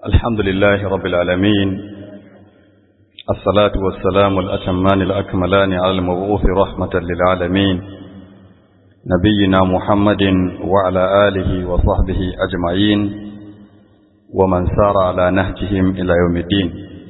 الحمد لله رب العالمين الصلاة والسلام الأتمان الأكملان على المبعوث رحمة للعالمين نبينا محمد وعلى آله وصحبه أجمعين ومن سار على نهجهم إلى يوم الدين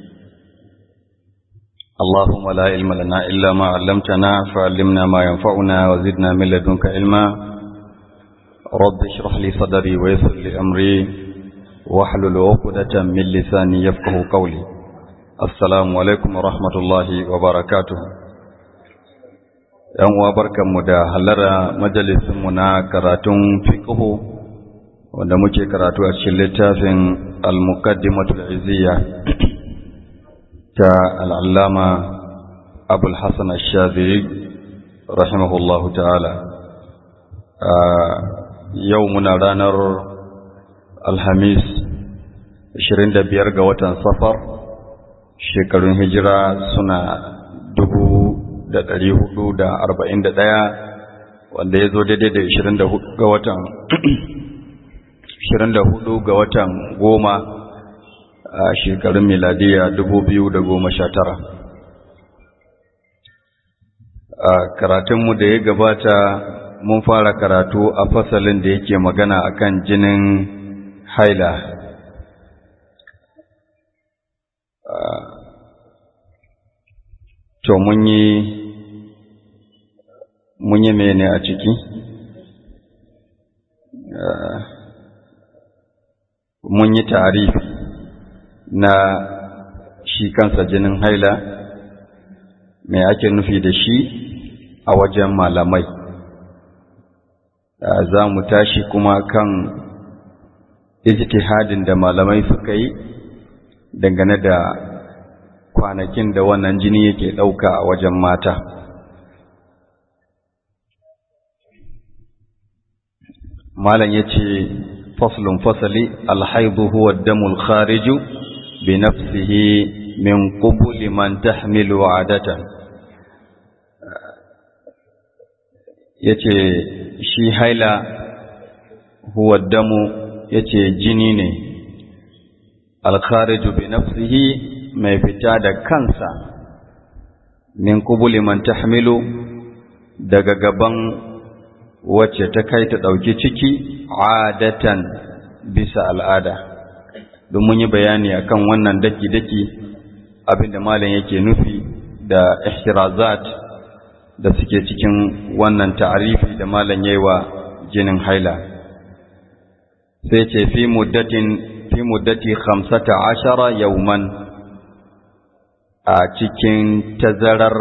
اللهم لا علم لنا إلا ما علمتنا فعلمنا ما ينفعنا وزدنا من لدنك علما رب اشرح لي صدري ويسر لي أمري واحلل عقدة من لساني يفقه قولي السلام عليكم ورحمة الله وبركاته ‘Yan uwa barkanmu da halara majalisinmu na karatun fiqhu wanda muke karatu a cikin littafin al-muqaddimatul izziya ta al'allama abul hassan al-shaziri rahimahullahu ta'ala yau muna ranar alhamis 25 ga watan safar shekarun hijira suna dubu da ɗari hudu da arba'in da ɗaya wanda ya zo daidai da ishirin da hudu ga watan ishirin da hudu ga watan goma a shekarun miladiya dubu biyu da goma sha tara a karatunmu da ya gabata mun fara karatu a fasalin da yake magana akan jinin haila to mun yi mun yi mene a ciki mun yi tarifi na shi kansa jinin haila me ake nufi da shi a wajen malamai za mu tashi kuma kan ijtihadin da malamai suka yi dangane da kwanakin da wannan jini yake ɗauka a wajen mata malam ya ce faslun fasali alhaidu huwa damul khariju bi nafsihi min qubuli man tahmilu adatan yace shi haila huwa damu yace jini ne alkhariju bi nafsihi mai fita da kansa min qubuli man tahmilu daga gaban wacce ta kai ta ɗauki ciki adatan bisa al'ada don mun yi bayani akan wannan daki-daki abinda malam yake nufi da ihtirazat da suke cikin wannan ta'arifi da malam yayi wa jinin haila sai ce fi muddatin fi muddati 15 yawman a cikin tazarar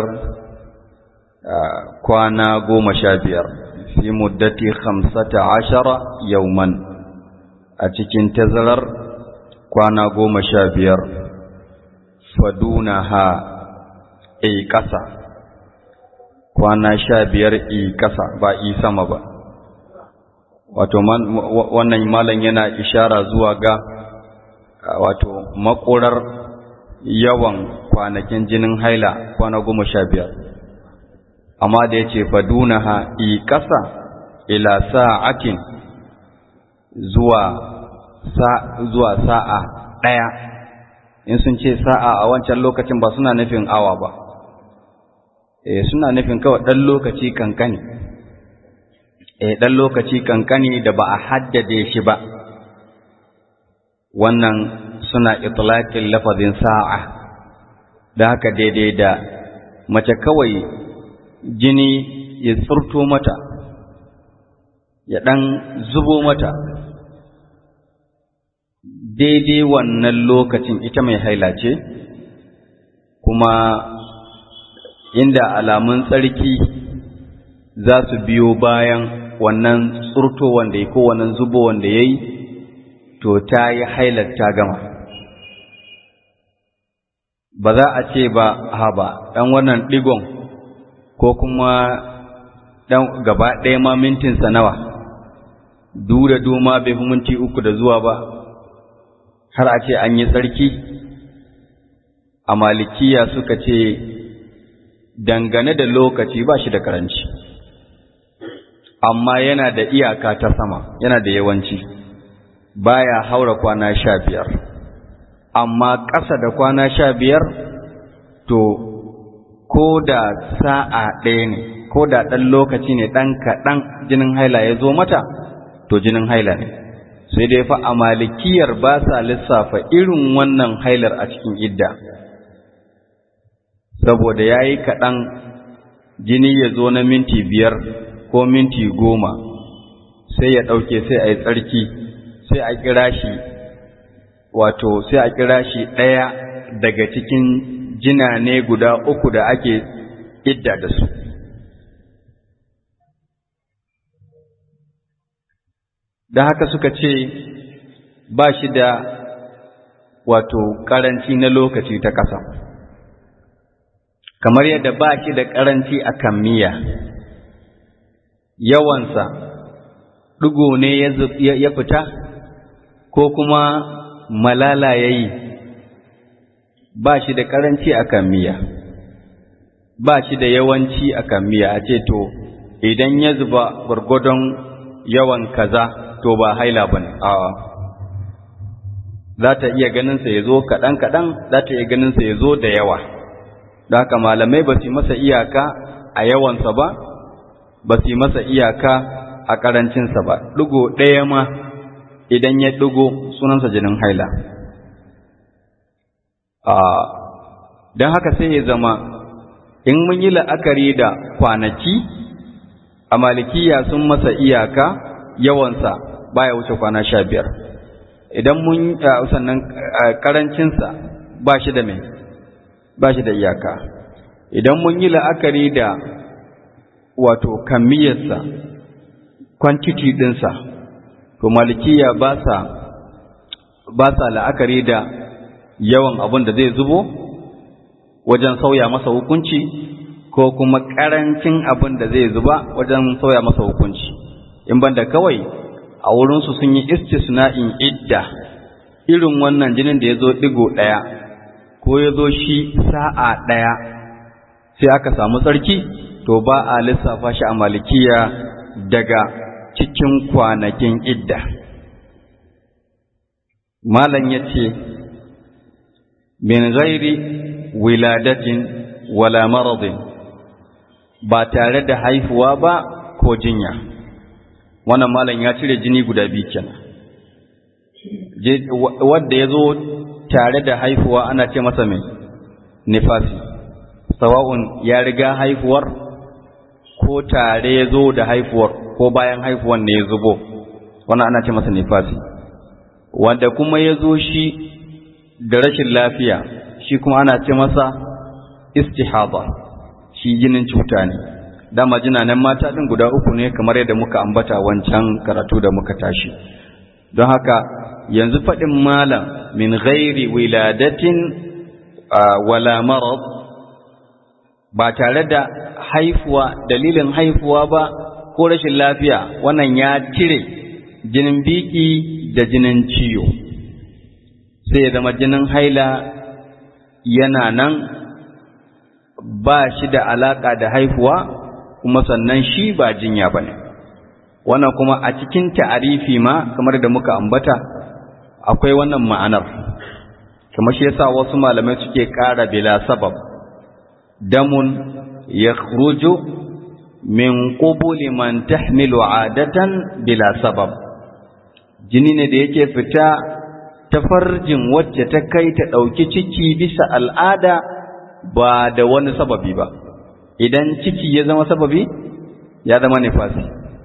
kwana goma sha biyar fi muddati 15 yawman a cikin tazarar kwana goma sha biyar faduna ha a ƙasa kwana sha biyar i ƙasa ba i sama ba wato wannan malam yana ishara zuwa ga wato makorar yawan kwanakin jinin haila kwana goma sha biyar amma da ya ce faduna ha i ƙasa ila sa'atin zuwa zuwa sa'a ɗaya in sun ce sa'a a wancan lokacin ba suna nufin awa ba e suna nufin kawai ɗan lokaci kankani e ɗan lokaci kankani da ba a haddade shi ba wannan suna itlaqin lafazin sa'a da haka daidai da mace kawai jini ya tsirto mata ya ɗan zubo mata daidai wannan lokacin ita mai haila ce kuma inda alamun tsarki za su biyo bayan wannan tsurto wanda ya ko wannan zubo wanda ya yi to ta yi hailar ta gama ba za a ce ba ha ba ɗan wannan ɗigon ko kuma ɗan gaba ɗaya ma mintinsa nawa du da duma bai fi minti uku da zuwa ba har a ce an yi tsarki a malikiya suka ce dangane da lokaci ba shi da karanci amma yana da iyaka ta sama yana da yawanci baya haura kwana sha biyar amma ƙasa da kwana sha biyar to ko da sa'a ɗaya ne ko da ɗan lokaci ne ɗan kaɗan jinin haila ya zo mata to jinin haila ne sai dai fa a malikiyar ba sa lissafa irin wannan hailar a cikin idda saboda ya yi kaɗan jini ya zo na minti biyar ko minti goma sai ya ɗauke sai a yi tsarki sai a kira shi wato sai a kira shi ɗaya daga cikin jina ne guda uku da ake idda da su da haka suka ce ba shi da wato ƙaranci na lokaci ta ƙasa kamar yadda ba shi da ƙaranci a kammiya yawansa ɗigo ne ya fita ko kuma malala ya yi ba shi da ƙaranci a kammiya ba shi da yawanci a kammiya a ce to idan ya zuba gwargwadon yawan kaza to ba haila ba ne za ta iya ganinsa ya zo kaɗan-kaɗan za ta iya ganinsa ya zo da yawa da haka malamai ba su masa iyaka a yawansa ba ba su masa iyaka a ƙarancinsa ba ɗigo ɗaya ma idan ya ɗigo sunansa jinin haila don haka sai ya zama in mun yi la'akari da kwanaki a malikiya sun masa iyaka yawansa baya wuce kwana sha biyar idan mun sannan karancinsa ba shi da mai ba shi da iyaka idan mun yi la'akari da wato kammiyarsa kwantiti ɗinsa to malikiya ba sa ba sa la'akari da yawan abin da zai zubo wajen sauya masa hukunci ko kuma ƙarancin abin da zai zuba wajen sauya masa hukunci in banda kawai a wurinsu sun yi istisna'in idda irin wannan jinin da ya zo ɗigo ɗaya ko ya zo shi sa'a ɗaya sai aka samu tsarki to ba a lissafa shi a malikiya daga cikin kwanakin idda malam ya ce min ghairi wiladatin wala maradin ba tare da haifuwa ba ko jinya wannan malam ya cire jini guda biyu kenan wanda ya zo tare da haifuwa ana ce masa mai nifasi sawa'un ya riga haifuwar ko tare ya zo da haifuwar ko bayan haifuwar ne ya zubo wannan ana ce masa nifasi wanda kuma ya zo shi da rashin lafiya shi kuma ana ce masa istihaba shi jinin cuta ne dama jinanen mata ɗin guda uku ne kamar yadda muka ambata wancan karatu da muka tashi don haka yanzu faɗin malam min ghairi wiladatin wala marad ba tare da haifuwa dalilin haifuwa ba ko rashin lafiya wannan ya cire jinin biki da jinin ciwo sai ya zama jinin haila yana nan ba shi da alaƙa da haifuwa kuma sannan shi ba jinya ba ne wannan kuma a cikin ta'arifi ma kamar da muka ambata akwai wannan ma'anar kamar shi yasa wasu malamai suke ƙara bila sabab damun ya min qubuli man tahmilu adatan bila sabab jini ne da yake fita ta farjin wacce ta kai ta ɗauki ciki bisa al'ada ba da wani sababi ba idan ciki ya zama sababi ya zama nifasi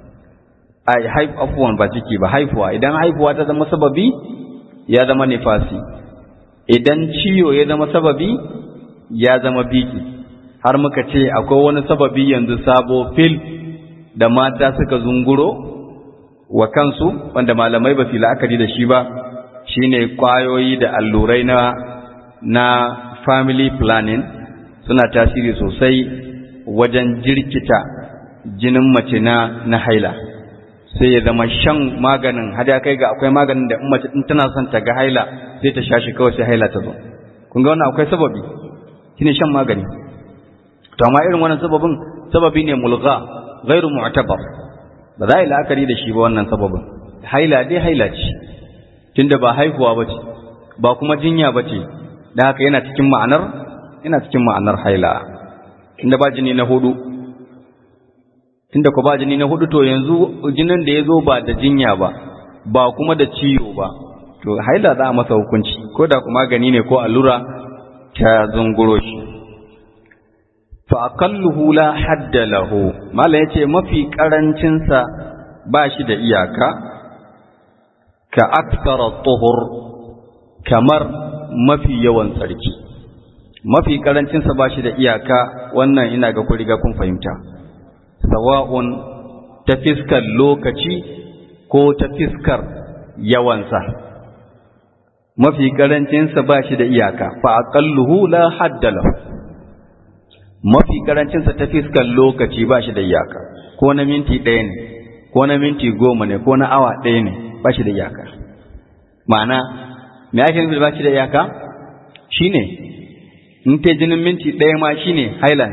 ai haif afwan ba ciki ba haifuwa idan haifuwa ta zama sababi ya zama nifasi idan ciwo ya zama sababi ya zama biki har muka ce akwai wani sababi yanzu sabo fil da mata suka zunguro wa kansu wanda malamai ba su la'akari da shi ba shine kwayoyi da allurai na na family planning suna tasiri sosai wajen jirkita jinin mace na na haila sai ya zama shan maganin har ya kai ga akwai maganin da mace in tana son ta ga haila sai ta sha shi kawai sai haila ta zo kun ga wannan akwai sababi shine shan magani to amma irin wannan sababin sababi ne mulgha ghairu mu'tabar ba za a yi la'akari da shi ba wannan sababin haila dai haila ce tunda ba haihuwa ba ce ba kuma jinya ba ce da haka yana cikin ma'anar yana cikin ma'anar haila inda ba jini na hudu inda ku ba jini na hudu to yanzu jinin da ya zo ba da jinya ba ba kuma da ciwo ba to haila za a masa hukunci ko da kuma gani ne ko allura ta zunguro shi fa aqalluhu la hadda lahu mala yace mafi karancin sa ba shi da iyaka ka akthara tuhur kamar mafi yawan tsarki mafi karancin sa ba shi da iyaka wannan ina ga ku riga kun fahimta sawa'un ta fiskar lokaci ko ta fiskar yawansa mafi karancinsa ba shi da iyaka fa aqalluhu la hadda lahu mafi karancinsa ta fiskar lokaci ba shi da iyaka ko na minti ɗaya ne ko na minti goma ne ko na awa ɗaya ne ba shi da iyaka ma'ana me ake nufi ba shi da iyaka shine in ta jinin minti ɗaya ma shine haila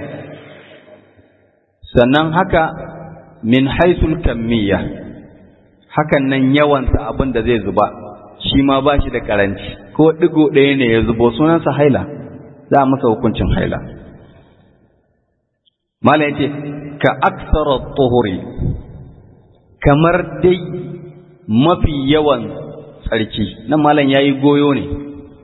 sannan haka min haisul kammiya hakan nan yawansa abin da zai zuba shi ma ba shi da karanci ko ɗigo ɗaya ne ya zubo sunansa haila za a masa hukuncin haila mala yace ka aksara tuhuri kamar dai mafi yawan tsarki nan malam yayi goyo ne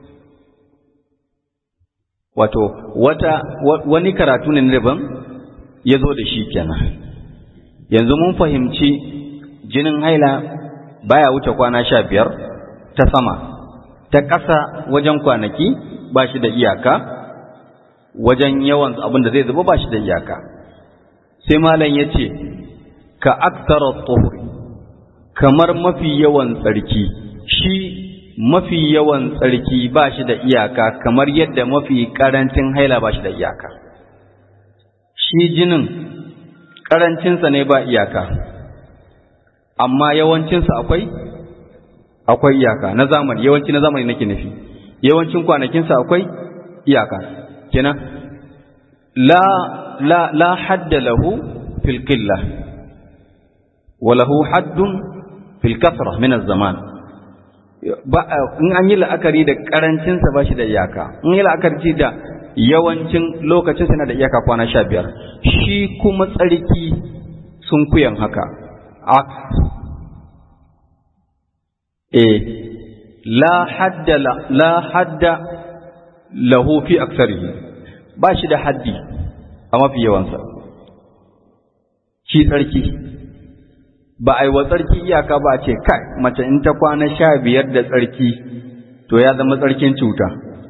wato wata wani karatu ne daban ya zo da shi kenan yanzu mun fahimci jinin haila baya wuce kwana sha biyar ta sama ta ƙasa wajen kwanaki ba shi da iyaka wajen yawan abin da zai zuba ba shi da iyaka sai malam ya ce ka aktara tsohuri kamar mafi yawan tsarki shi mafi yawan tsarki ba shi da iyaka kamar yadda mafi ƙarancin haila ba shi da iyaka shi jinin ƙarancinsa ne ba iyaka amma yawancinsa akwai akwai iyaka na zamani yawanci na zamani nake nufi yawancin kwanakinsa akwai iyaka kenan la la la hadda lahu fil qilla wa lahu haddun fil kasra min az-zaman ba in an yi la'akari da karancin sa bashi da iyaka in yi la'akari da yawancin lokacin sa na da iyaka kwana 15 shi kuma tsarki sun kuyan haka eh la hadda la hadda lahu fi aksarihi ba shi da haddi a mafi yawansa shi tsarki ba a yi wa tsarki iyaka ba ce kai mace in ta kwana sha biyar da tsarki to ya zama tsarkin cuta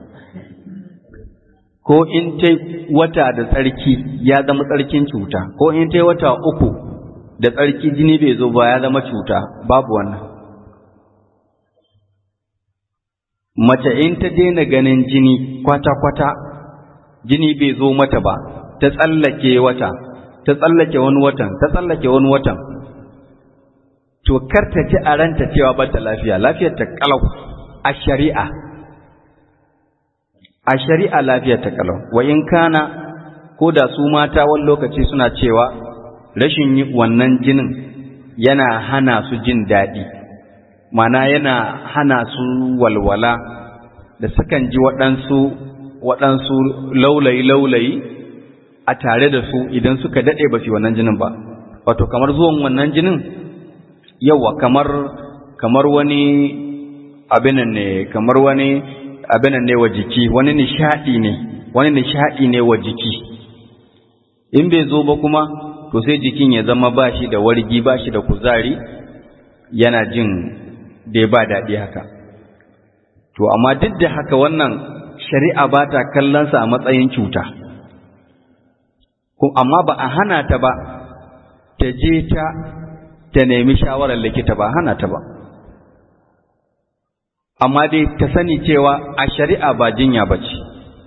ko in ta wata da tsarki ya zama tsarkin cuta ko in ta wata uku da tsarki jini bai zo ba ya zama cuta babu wannan mace in ta daina ganin jini kwata-kwata jini bai zo mata ba ta tsallake wata ta tsallake wani watan ta tsallake wani watan to kar ta ji a ranta cewa ba ta lafiya lafiyar ta kalau a shari'a a shari'a lafiyar ta kalau wa in kana ko da su mata wani lokaci suna cewa rashin yi wannan jinin yana hana su jin daɗi mana yana hana su walwala da sukan ji waɗansu waɗansu laulayi-laulayi a tare da su idan suka daɗe ba su wannan jinin ba wato kamar zuwan wannan jinin yawa kamar kamar wani abinan ne kamar wani abinan ne wa jiki wani nishaɗi ne wani nishaɗi ne wa jiki in bai zo ba kuma to sai jikin ya zama ba shi da wargi ba shi da kuzari yana jin da ba daɗi haka to amma duk da haka wannan shari'a ba ta kallonsa a matsayin cuta amma ba a hana ta ba ta je ta ta nemi shawarar likita ba hana ta ba amma dai ta sani cewa a shari'a ba jinya ba ce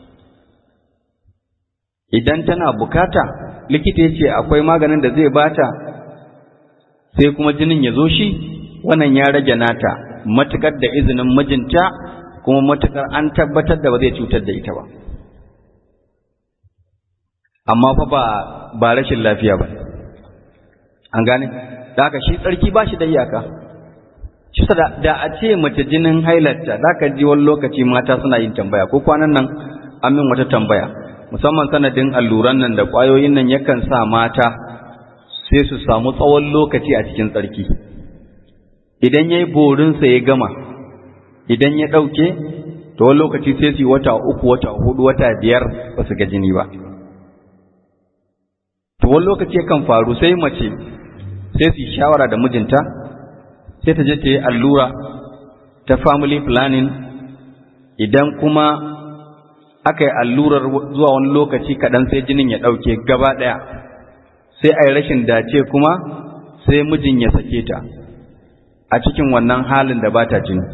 idan tana bukata likita ya ce akwai maganin da zai bata sai kuma jinin ya zo shi wannan ya rage nata matukar da izinin mijinta kuma matukar an tabbatar da ba zai cutar da ita ba amma fa ba ba rashin lafiya ba an gane da haka shi tsarki ba shi da iyaka shi da, da a ce mace jinin hailarta za ka ji wani lokaci mata suna yin tambaya ko kwanan nan amin wata tambaya musamman sanadin alluran nan da ƙwayoyin nan yakan sa mata sai su samu tsawon lokaci a cikin tsarki idan ya yi borinsa ya gama idan ya ɗauke to wani lokaci sai su yi wata uku wata hudu wata biyar ba su ga jini ba to wani lokaci yakan faru sai mace sai su yi shawara da mijinta sai ta je ta yi allura ta family planning idan kuma aka yi allurar zuwa wani lokaci kaɗan sai jinin ya ɗauke gaba ɗaya sai a yi rashin dace kuma sai mijin ya sake ta a cikin wannan halin da ba ta jini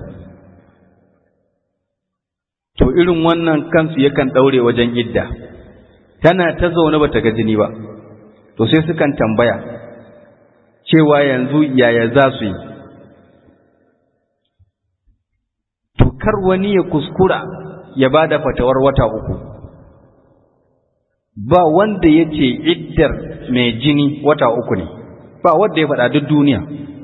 to irin wannan kansu yakan ɗaure wajen idda tana ta zaune ba ta ga jini ba to sai sukan tambaya cewa yanzu yaya za su yi to kar wani ya kuskura ya ba da fatawar wata uku ba wanda ya ce iddar mai jini wata uku ne ba wanda ya faɗa duk duniya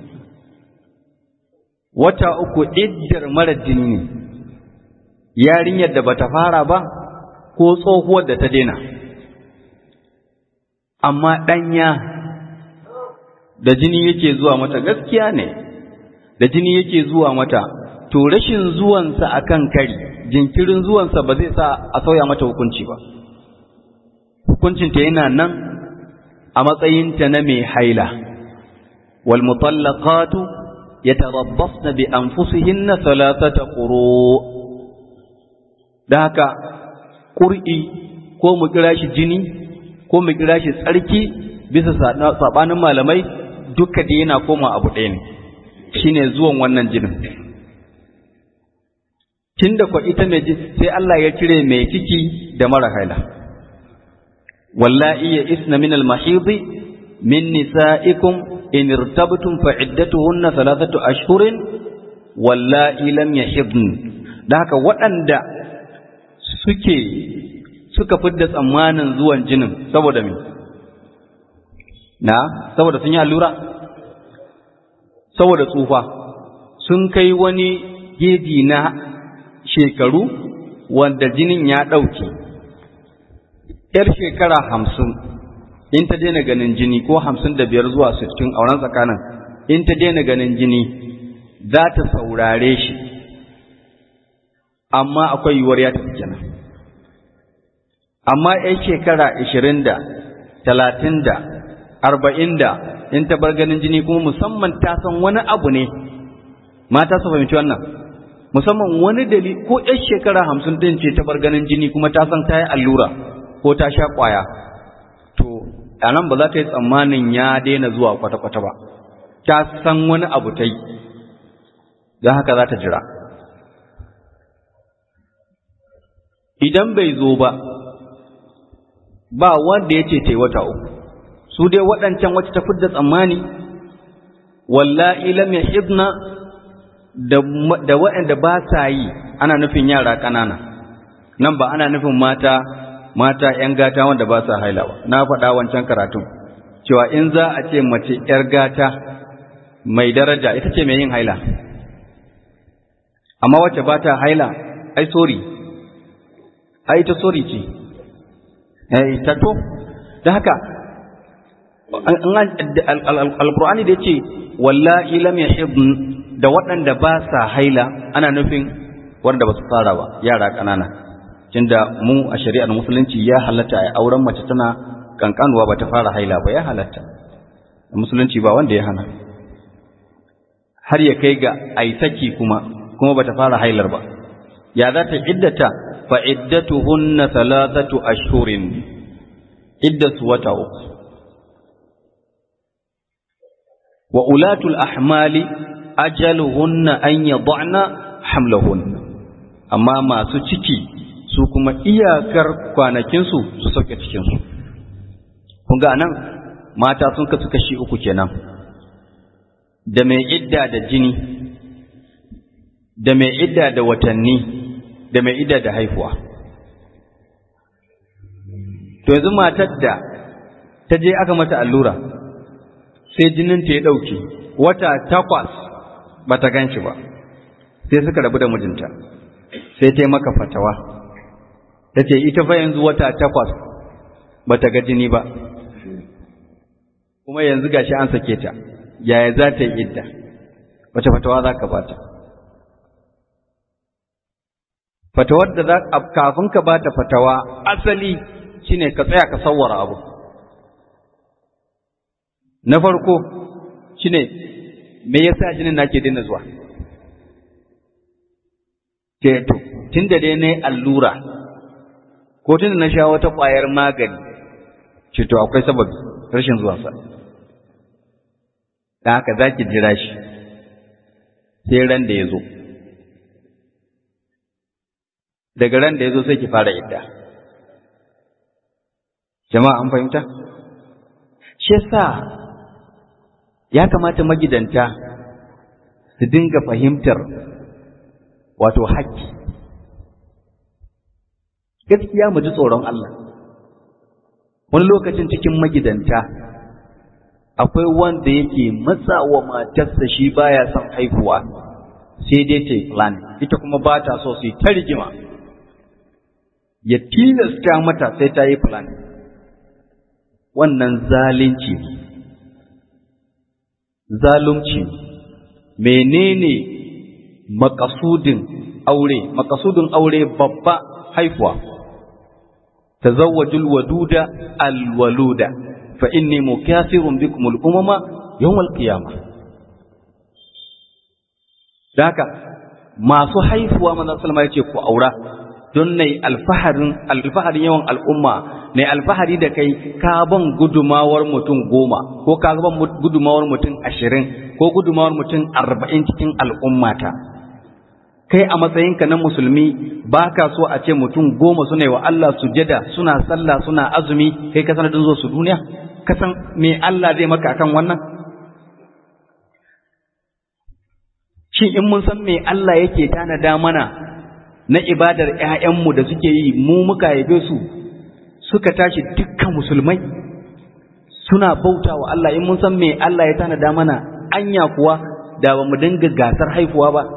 wata uku iddar mara jini ne yarinyar da bata fara ba ko tsohuwar da ta daina amma ɗanya da jini yake zuwa mata gaskiya ne da jini yake zuwa mata to rashin zuwansa akan kari jinkirin zuwansa ba zai sa a sauya mata hukunci ba hukuncinta yana nan a matsayinta na mai haila wal mutallaqatu yatarabbasna bi anfusihinna thalathata quru da haka qur'i ko mu kira shi jini ko mu kira shi tsarki bisa sabanin malamai duka da yana koma abu ɗaya ne shine zuwan wannan jinin tunda ko ita mai sai Allah ya cire mai ciki da mara haila wallahi ya isna min al-mahidi min nisaikum in irtabtum fa iddatuhunna thalathatu ashhurin wallahi lam yahidn da haka waɗanda suke suka fidda tsammanin zuwan jinin saboda me na saboda sun yi allura saboda tsufa sun kai wani geji na shekaru wanda jinin ya ɗauke ‘yar shekara hamsin in ta daina ganin jini ko hamsin da biyar zuwa sittin auren tsakanin in ta daina ganin jini za ta saurare shi amma akwai yiwuwar ya tafi kenan amma ‘yan shekara ashirin da talatin da arba'in da in ta bar ganin jini kuma musamman ta san wani abu ne mata su fahimci wannan musamman wani dali ko ‘yan shekara hamsin ɗin ce ta bar ganin jini kuma ta san ta yi allura ko ta sha ƙwaya to a nan ba za ta yi tsammanin ya daina zuwa kwata-kwata ba ta san wani abu ta yi don haka za ta jira idan bai zo ba ba wanda ya ce ta yi wata uku su dai waɗancan wacce ta fidda tsammani wallahi lam yahidna da waɗanda ba sa yi ana nufin yara ƙanana nan ba ana nufin mata mata ‘yan gata wanda ba sa haila ba na faɗa wancan karatun cewa in za a ce mace ‘yar gata mai daraja ita ce mai yin haila amma wacce ba ta haila ai sori ai ta sori ce ai ta to da haka alkur'ani da ya ce wallahi lam yahidn da waɗanda ba sa haila ana nufin wanda ba su fara ba yara ƙanana tunda mu a shari'ar musulunci ya halatta a auren mace tana kankanuwa ba ta fara haila ba ya halatta a musulunci ba wanda ya hana har ya kai ga ai saki kuma kuma ba ta fara hailar ba ya za ta iddata fa iddatuhunna thalathatu ashhurin iddatu wata uku wa ulatul ahmali ajaluhunna an yad'na hamlahunna amma masu ciki su kuma iyakar kwanakinsu su sauke cikinsu kun ga nan mata sun kasu kashi uku kenan da mai idda da jini da mai idda da watanni da mai idda da haihuwa to yanzu matar da ta je aka mata allura sai jininta ya ɗauke wata takwas ba ta gan shi ba sai suka rabu da mijinta sai ta yi maka fatawa ta ce ita fa yanzu wata takwas ba ta ga jini ba kuma yanzu gashi an sake ta yaya za ta yi idda wace fatawa za ka bata fatawar da za kafin ka bata fatawa asali shine ka tsaya ka sawwara abu na farko shine me yasa jinin nake daina zuwa ce to tunda dai nayi allura ko tunda na sha wata ƙwayar magani ce to akwai sababi rashin zuwa sa da haka zaki jira shi sai ran da ya zo daga ran da ya zo sai ki fara idda jama'a an fahimta shi yasa ya kamata magidanta su dinga fahimtar wato haƙƙi gaskiya mu ji tsoron Allah wani lokacin cikin magidanta akwai wanda yake matsawa matarsa shi baya son haihuwa sai dai ta yi plan ita kuma ba ta so su yi ta rigima ya tilasta mata sai ta yi plan wannan zalunci ne zalunci menene makasudin aure makasudin aure babba haifuwa tazawwajul waduda alwaluda fa inni mukathirun bikum al-umama yawm al-qiyamah daka masu haifuwa manzo sallama yace ku aura don nai alfaharin alfaharin yawan al'umma ne alfahari da kai ka ban gudumawar mutum goma ko ka ban gudumawar mutum ashirin ko gudumawar mutum arba'in cikin al'ummata kai a matsayinka na musulmi ba ka so a ce mutum goma suna yi wa Allah sujada suna sallah suna azumi kai ka sanadin zo su duniya ka san me Allah zai maka akan wannan shin in mun san me Allah yake tanada mana na ibadar ‘ya'yanmu da suke yi mu muka yabe su suka tashi dukkan musulmai suna bauta wa Allah in mun san me Allah ya tanada mana anya kuwa da ba mu dinga gasar haifuwa ba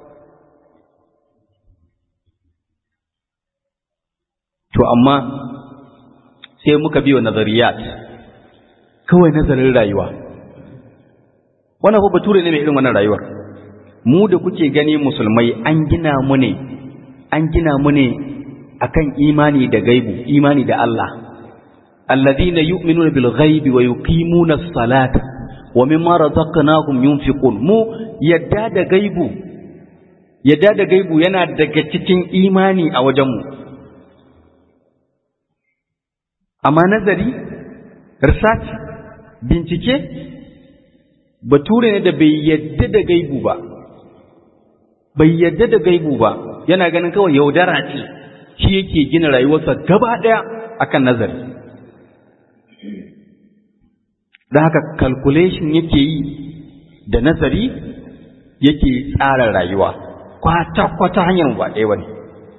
to amma sai muka biyo nazariyat kawai nazarin rayuwa wannan fa bature ne mai irin wannan rayuwar mu da kuke gani musulmai an gina mu ne an gina mu ne akan imani da gaibu imani da Allah alladhina yu'minuna bil ghaibi wa yuqimuna as-salata wa mimma razaqnahum yunfiqun mu yadda da gaibu yadda da gaibu yana daga cikin imani a wajen mu amma nazari research bincike bature ne da bai yadda da gaibu ba bai yadda da gaibu ba yana ganin kawai yaudara ce shi yake gina rayuwarsa gaba ɗaya akan nazari da haka calculation yake yi da nazari yake tsara rayuwa kwata-kwata hanyar ba ɗaya ba ne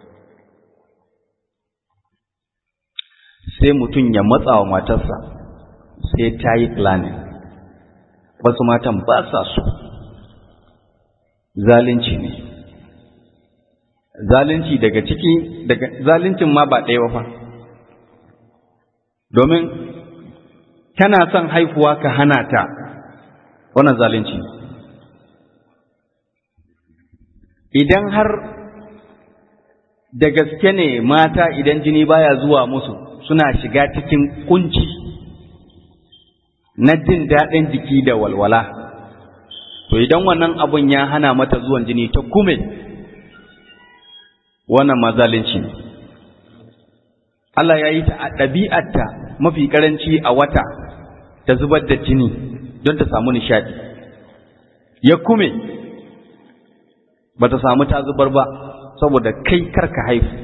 sai mutum ya matsa wa matarsa sai ta yi planning wasu matan ba sa so zalunci ne zalunci daga ciki daga zaluncin ma ba ɗaya ba fa domin kana son haifuwa ka hana ta wannan zalunci idan har da gaske ne mata idan jini baya zuwa musu suna shiga cikin kunci na jin daɗin jiki da walwala to idan wannan abun ya hana mata zuwan jini ta kume wannan mazalinci ne Allah ya yi ta a ɗabi'arta mafi ƙaranci a wata ta zubar da jini don ta samu nishaɗi ya kume ba ta samu ta zubar ba saboda kai karka haifu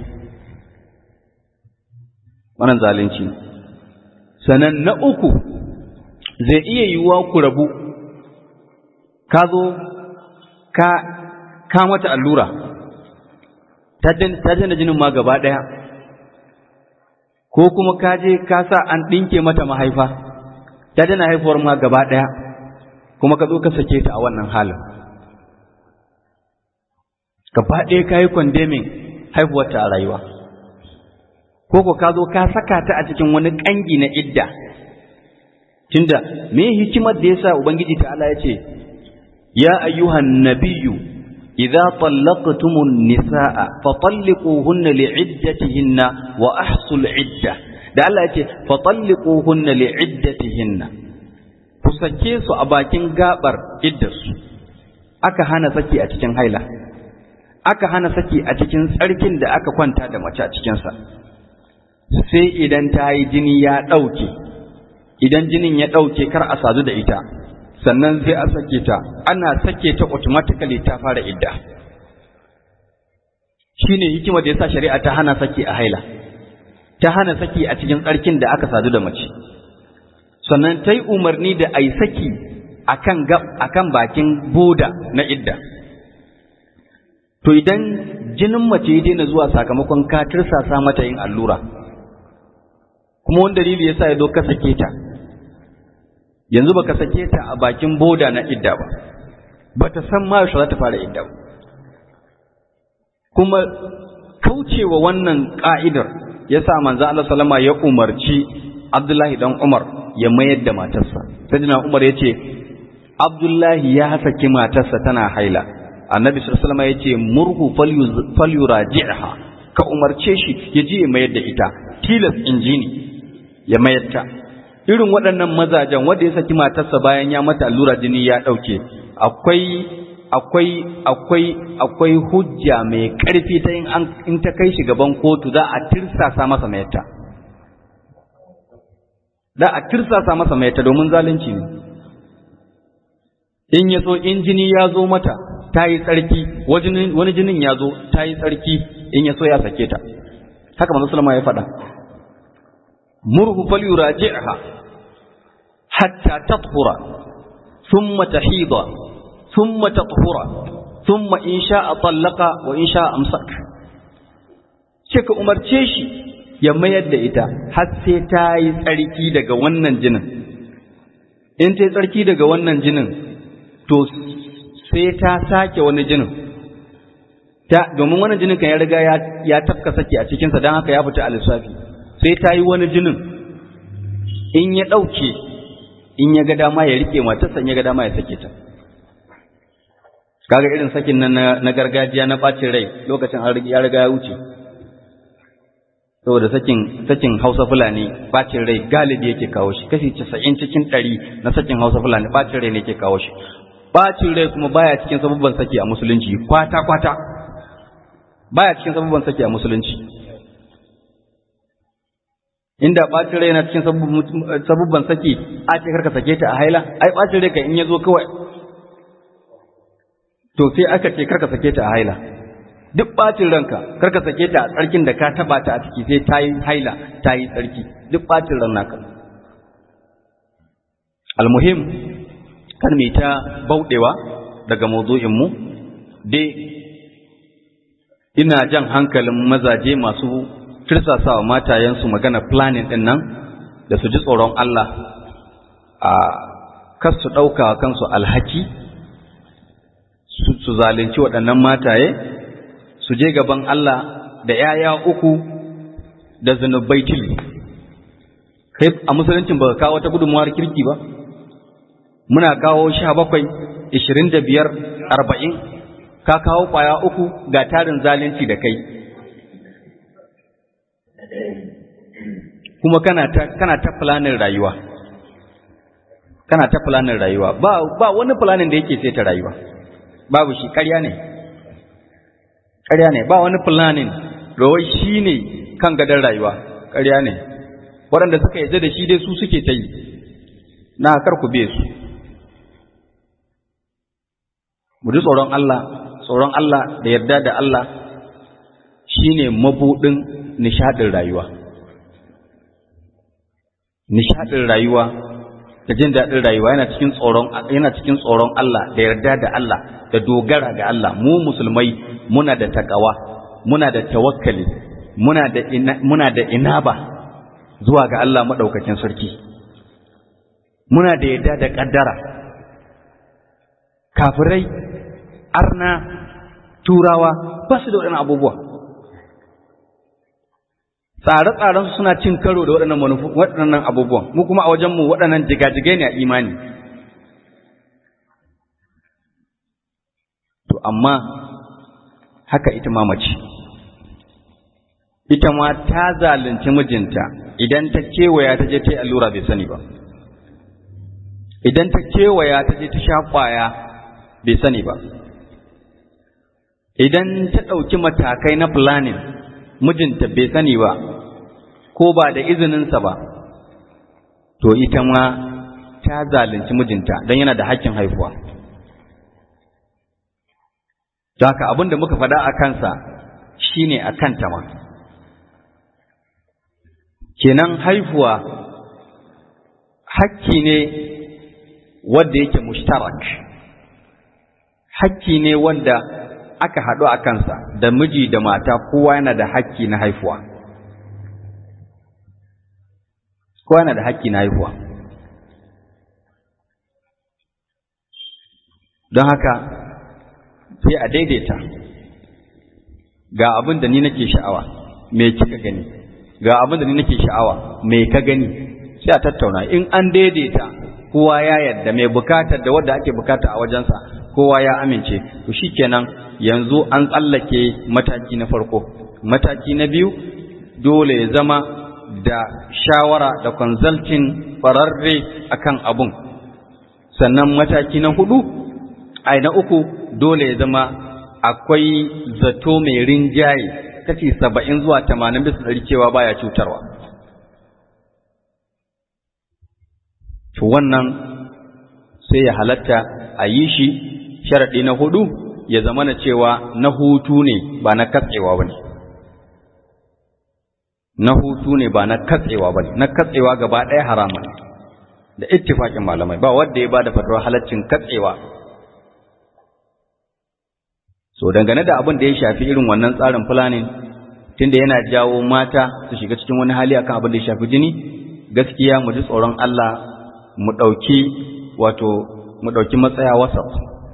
wannan zalunci sannan na uku zai iya yiwuwa ku rabu ka zo ka ka mata allura ta jana jinin ma gaba ɗaya ko kuma ka je ka sa an ɗinke mata mahaifa ta jana haifuwar ma gaba ɗaya kuma ka zo ka sake ta a wannan halin gaba ɗaya ka yi kwandemin haihuwarta a rayuwa ko ko ka zo ka saka ta a cikin wani ƙangi na idda tunda me hikimar da yasa ubangiji ta'ala ya ce ya ayyuhan nabiyyu idza tallaqtumun nisaa fa talliquhunna li'iddatihinna wa ahsul idda da Allah ya ce fa talliquhunna li'iddatihinna ku sake su a bakin gabar iddarsu aka hana saki a cikin haila aka hana saki a cikin tsarkin da aka kwanta da mace a cikinsa sai idan ta yi jini ya ɗauke idan jinin ya ɗauke kar a sadu da ita sannan sai a sake ta ana sake ta automatically ta fara idda shine hikima da yasa shari'a ta hana saki a haila ta hana saki a cikin tsarkin da aka sadu da mace sannan ta yi umarni da a yi saki akan akan bakin boda na idda to idan jinin mace ya daina zuwa sakamakon ka tirsasa mata yin allura kuma wani dalili yasa ya zo ka sake ta yanzu baka sake ta a bakin boda na idda ba bata san ma yaushe za ta fara idda ba kuma kaucewa wannan ka'idar yasa manzo Allah sallama ya umarci Abdullahi dan Umar ya mayar da matarsa sayyidina Umar yace Abdullahi ya saki matarsa tana haila annabi sallallahu alaihi wasallam yace murhu falyuraji'ha ka umarce shi ya je ya mayar da ita tilas injini ya mayar ta irin waɗannan mazajen wanda ya saki matarsa bayan ya mata allura jini ya ɗauke akwai akwai akwai akwai hujja mai ƙarfi ta in an in ta kai shi gaban kotu za a tirsasa masa mayarta da a tirsasa masa mayarta domin zalunci ne in ya so in jini ya zo mata ta yi tsarki wani jinin ya zo ta yi tsarki in ya so ya sake ta haka manzo sallama ya faɗa murhu falyuraji'ha hatta tathura thumma tahida thumma tathura thumma in sha'a tallaqa wa in sha'a amsak ce ka umarce shi ya mayar da ita har sai ta yi tsarki daga wannan jinin in ta yi tsarki daga wannan jinin to sai ta sake wani jinin ta domin wannan jinin kan ya riga ya tafka saki a cikinsa don haka ya fita a lissafi sai ta yi wani jinin in ya ɗauke in ya ga dama ya rike matarsa in ya ga dama ya sake ta kaga irin sakin nan na gargajiya na ɓacin rai lokacin ya riga ya wuce saboda sakin sakin Hausa Fulani ɓacin rai galibi yake kawo shi kashi casa'in cikin ɗari na sakin Hausa Fulani ɓacin rai ne yake kawo shi ɓacin rai kuma baya cikin sabubban saki a musulunci kwata kwata baya cikin sabubban saki a musulunci inda ɓacin rai na cikin sabubban saki a ce karka sake ta a haila ai ɓacin rai ka in ya zo kawai to sai aka ce karka sake ta a haila duk ɓacin ranka karka sake ta a tsarkin da ka taɓa ta a ciki sai ta yi haila ta yi tsarki duk ɓacin ran naka almuhim kan mai ta bauɗewa daga mu dai ina jan hankalin mazaje masu tirsasawa matayensu magana planning ɗin nan da su ji tsoron Allah a kas su ɗauka kansu alhaki su zalunci waɗannan mataye su je gaban Allah da ‘ya'ya uku da zunubai tili kai a musuluncin ba ka kawo wata gudunmawar kirki ba muna kawo sha bakwai ishirin da biyar arba'in ka kawo ƙwaya uku ga tarin zalunci da kai kuma kana ta kana ta planin rayuwa kana ta planin rayuwa ba ba wani planin da yake sai ta rayuwa babu shi ƙarya ne ƙarya ne ba wani planin rawai shi ne kan gadon rayuwa ƙarya ne waɗanda suka yarda da shi dai su suke ta yi na kar ku be su mu ji tsoron Allah tsoron Allah da yarda da Allah shine mabuɗin nishaɗin rayuwa nishaɗin rayuwa da jin daɗin rayuwa yana cikin tsoron yana cikin tsoron Allah da yarda da Allah da dogara ga Allah mu musulmai muna da takawa muna da tawakkali muna da muna da inaba zuwa ga Allah madaukakin sarki muna da yarda da kaddara kafirai arna turawa ba su da waɗannan abubuwa tsare-tsarensu suna cin karo da waɗannan manufu waɗannan abubuwan mu kuma a wajenmu waɗannan jigajigai ne a imani to amma haka ita ma mace ita ma ta zalunci mijinta idan ta kewaya ta je ta yi allura bai sani ba idan ta kewaya ta je ta sha ƙwaya bai sani ba idan ta ɗauki matakai na planning mijinta bai sani ba ko ba da izininsa ba to ita ma ta zalunci mijinta don yana da hakkin haihuwa don haka abin da muka faɗa a kansa shine a kanta ma kenan haihuwa hakki ne wanda yake mushtarak hakki ne wanda aka haɗu a kansa da miji da mata kowa yana da hakki na haifuwa kowa yana da hakki na haifuwa don haka sai a daidaita ga abin da ni nake sha'awa me kika gani ga abin da ni nake sha'awa me ka gani sai a tattauna in an daidaita kowa ya yarda mai bukatar da wadda ake bukata a wajensa kowa ya amince to shikenan yanzu an tsallake mataki na farko mataki na biyu dole ya zama da shawara da consulting fararre akan abun sannan mataki na hudu ai na uku dole ya zama akwai zato mai rinjaye kashi saba'in zuwa tamanin bisa ɗari cewa baya cutarwa to wannan sai ya halatta a yi shi sharaɗi na hudu ya zama na cewa na hutu ne ba na katsewa ba ne na hutu ne ba na katsewa ba ne na katsewa gaba ɗaya haramun da ittifaƙin malamai ba wanda ya ba da fatawar halaccin katsewa so dangane da abin da ya shafi irin wannan tsarin planning tunda yana jawo mata su shiga cikin wani hali akan abin da ya shafi jini gaskiya mu ji tsoron Allah mu ɗauki wato mu ɗauki matsaya wasat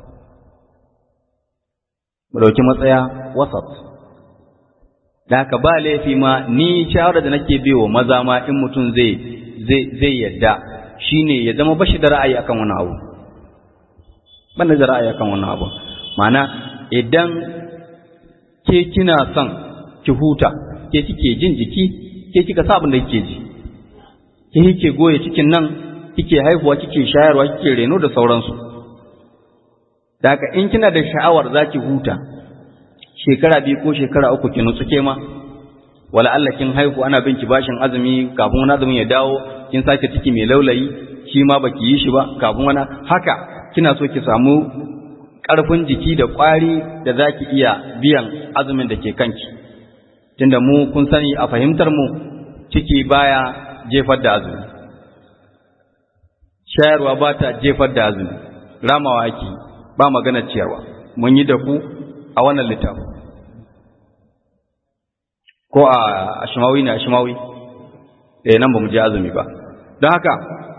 mu ɗauki matsaya wasat da haka ba laifi ma ni shawara da nake biyo maza ma in mutum zai zai zai yadda shine ya zama bashi da ra'ayi akan wani abu ban da ra'ayi akan wani abu ma'ana idan ke kina son ki huta ke kike jin jiki ke kika sa abin da kike ji ke kike goye cikin nan kike haihuwa kike shayarwa kike reno da sauransu da haka in kina da sha'awar zaki huta shekara biyu ko shekara uku ki nutsu ke ma wala Allah kin haihu ana bin ki bashin azumi kafin wani azumin ya dawo kin sake ciki mai laulayi shi ma baki yi shi ba kafin wani haka kina so ki samu ƙarfin jiki da ƙwari da za ki iya biyan azumin da ke kanki tunda mu kun sani a fahimtar mu ciki baya jefar da azumi shayarwa ba ta jefar da azumi ramawa ake ba magana ciyarwa mun yi da ku a wannan littafin ko a ashimawi ne ashimawi eh nan ba mu je azumi ba don haka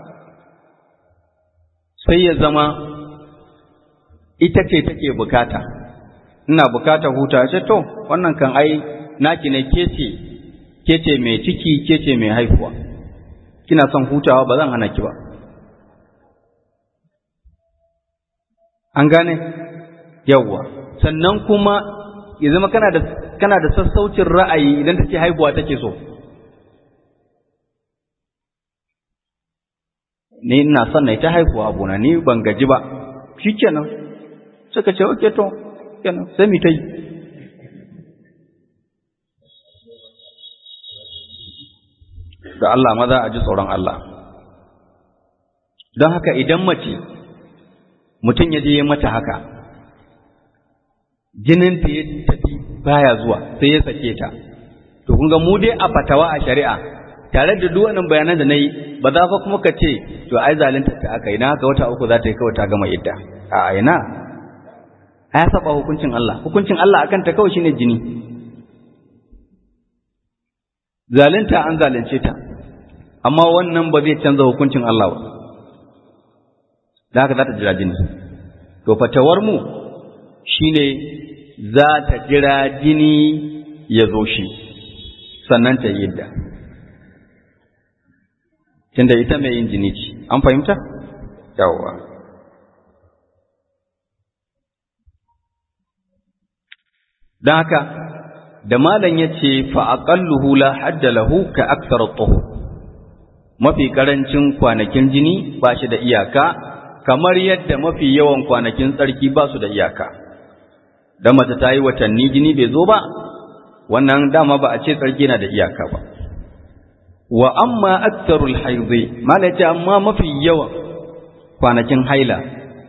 sai ya zama ita ce take bukata ina bukata huta ce to wannan kan ai naki ne kece kece mai ciki kece mai haihuwa kina son hutawa ba zan hana ki ba an gane yawwa sannan kuma ya zama kana da kana da sassaucin ra'ayi idan take haihuwa take so ni ina son na ta haihuwa abuna ni ban gaji ba shikenan suka ce oke to kenan sai mu ta yi da Allah maza a ji tsoron Allah don haka idan mace mutum ya je ya mata haka jininta ya tafi baya zuwa sai ya sake ta to kun ga mu dai a fatawa a shari'a tare da duk wannan bayanan da na yi ba za fa kuma ka ce to ai zalunta ta aka yi na haka wata uku za ta yi kawai ta gama idda a ina ya saba hukuncin Allah hukuncin Allah akan ta kawai shine jini zalunta an zalunce ta amma wannan ba zai canza hukuncin Allah ba da haka za ta jira jini to fatawar mu shine za ta jira jini ya zo shi sannan ta yi idda tunda ita mai yin jini ce an fahimta yawwa don haka da malam ya ce fa'aƙalluhu la hadda lahu ka aksar tsoho mafi ƙarancin kwanakin jini ba shi da iyaka kamar yadda mafi yawan kwanakin tsarki ba su da iyaka da mace ta yi watanni jini bai zo ba wannan dama ba a ce tsarki na da iyaka ba wa amma aksarul haizi malam ya ce amma mafi yawan kwanakin haila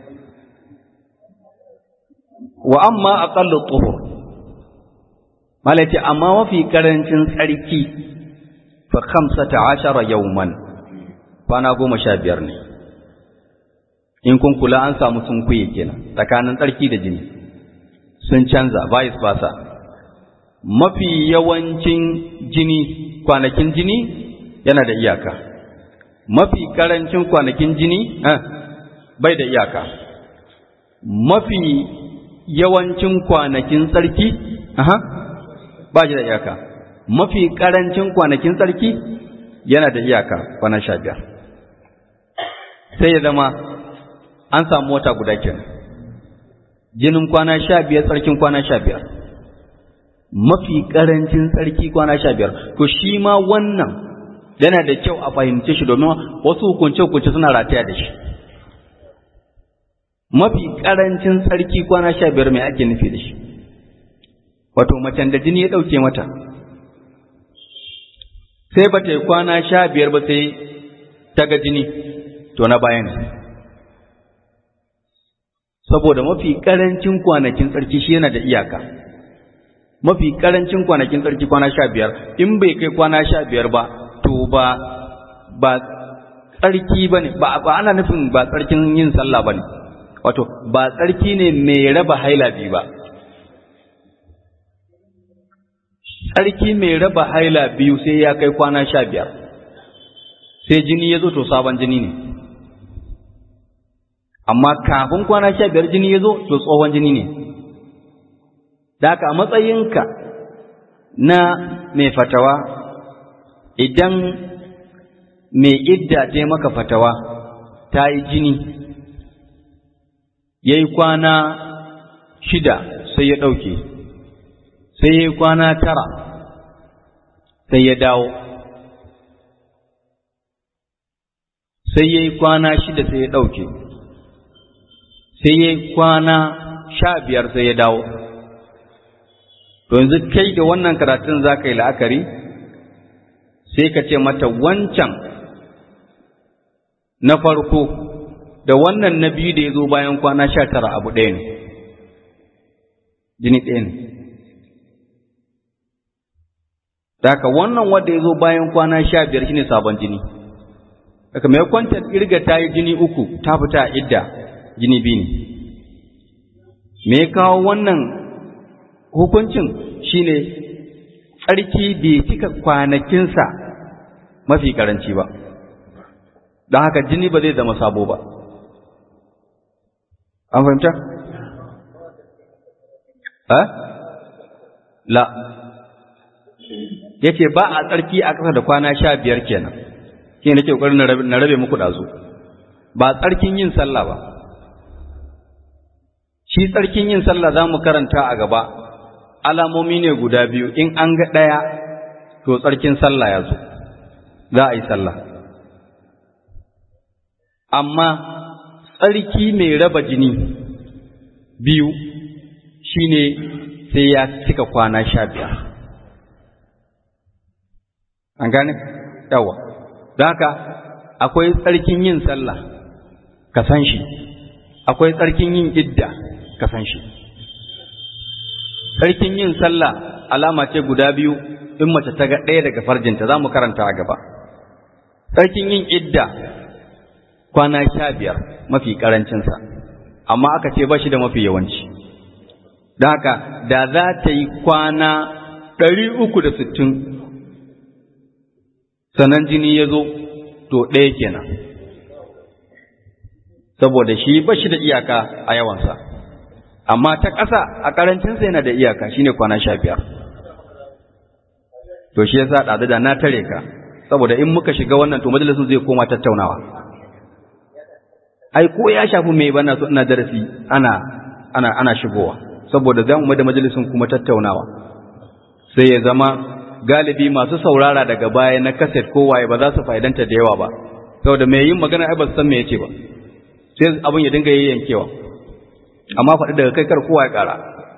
wa amma aqallu tuhur malati amma mafi karancin tsarki fa khamsata ashara yawman kwana goma sha biyar ne in kun kula an samu sun kuye kenan tsakanin tsarki da jini sun canza vice versa mafi yawancin jini kwanakin jini yana da iyaka mafi karancin kwanakin jini eh, bai da iyaka mafi yawancin kwanakin tsarki aha ba shi da iyaka mafi ƙarancin kwanakin tsarki yana da iyaka kwana sha biyar sai ya zama an samu wata guda kenan jinin kwana sha biyar tsarkin kwana sha biyar mafi ƙarancin tsarki kwana sha biyar to shi ma wannan yana da kyau a fahimce shi domin wasu hukunce-hukunce suna rataya da shi mafi ƙarancin tsarki kwana sha biyar mai ake nufi da shi wato macen da jini ya ɗauke mata sai ba ta yi kwana sha biyar ba sai ta ga jini to na bayan saboda mafi ƙarancin kwanakin tsarki shi yana da iyaka mafi ƙarancin kwanakin tsarki kwana sha biyar in bai kai kwana sha biyar ba to ba ba tsarki ba ne ba ana nufin ba tsarkin yin sallah ba ne wato ba tsarki ne mai raba haila biyu ba tsarki mai raba haila biyu sai ya kai kwana sha biyar sai jini ya zo to sabon jini ne amma kafin kwana sha biyar jini ya zo to tsohon jini ne da haka a matsayinka na mai fatawa idan mai idda ta maka fatawa ta yi jini ya yi kwana shida sai ya ɗauke sai ya yi kwana tara sai ya dawo sai ya yi kwana shida sai ya ɗauke sai ya yi kwana sha biyar sai ya dawo to yanzu kai da wannan karatun za ka yi la'akari sai ka ce mata wancan na farko da wannan na biyu da ya zo bayan kwana sha tara abu ɗaya ne jini ɗaya ne Daka wannan wanda ya zo bayan kwana sha biyar shine sabon jini. Daga mai kwantar irga ta yi jini uku ta fita a idda jini biyu ne. Me kawo wannan hukuncin shine tsarki bai cika kwanakinsa mafi karanci ba. Don haka jini ba zai zama sabo ba. An fahimta? Eh? La. ya ce ba a tsarki a ƙasa da kwana sha biyar kenan ke nake ƙoƙarin na rabe muku ɗazu ba tsarkin yin sallah ba shi tsarkin yin sallah za mu karanta a gaba alamomi ne guda biyu in an ga ɗaya to tsarkin sallah ya zo za a yi sallah amma tsarki mai raba jini biyu shine sai ya cika kwana sha biyar an gane yawa don haka akwai tsarkin yin sallah ka san shi akwai tsarkin yin idda ka san shi tsarkin yin sallah alama ce guda biyu in mace ta ga ɗaya daga farjinta za mu karanta a gaba tsarkin yin idda kwana sha biyar mafi ƙarancinsa amma aka ce ba shi da mafi yawanci don haka da za ta yi kwana ɗari uku da sittin sannan jini ya zo to ɗaya kenan saboda shi ba shi da iyaka a yawansa amma ta ƙasa a ƙarancinsa yana da iyaka shine kwana sha biyar to shi yasa ɗazu da na tare ka saboda in muka shiga wannan to majalisun zai koma tattaunawa ai ko ya shafi mai bana so ina darasi ana ana ana shigowa saboda za mu da majalisun kuma tattaunawa sai ya zama galibi masu saurara daga baya na kaset ko waye ba za su fa'idanta da yawa ba saboda mai yin magana ai ba su san me yace ba sai abin ya dinga yayyankewa amma faɗi daga kai kar kowa ya ƙara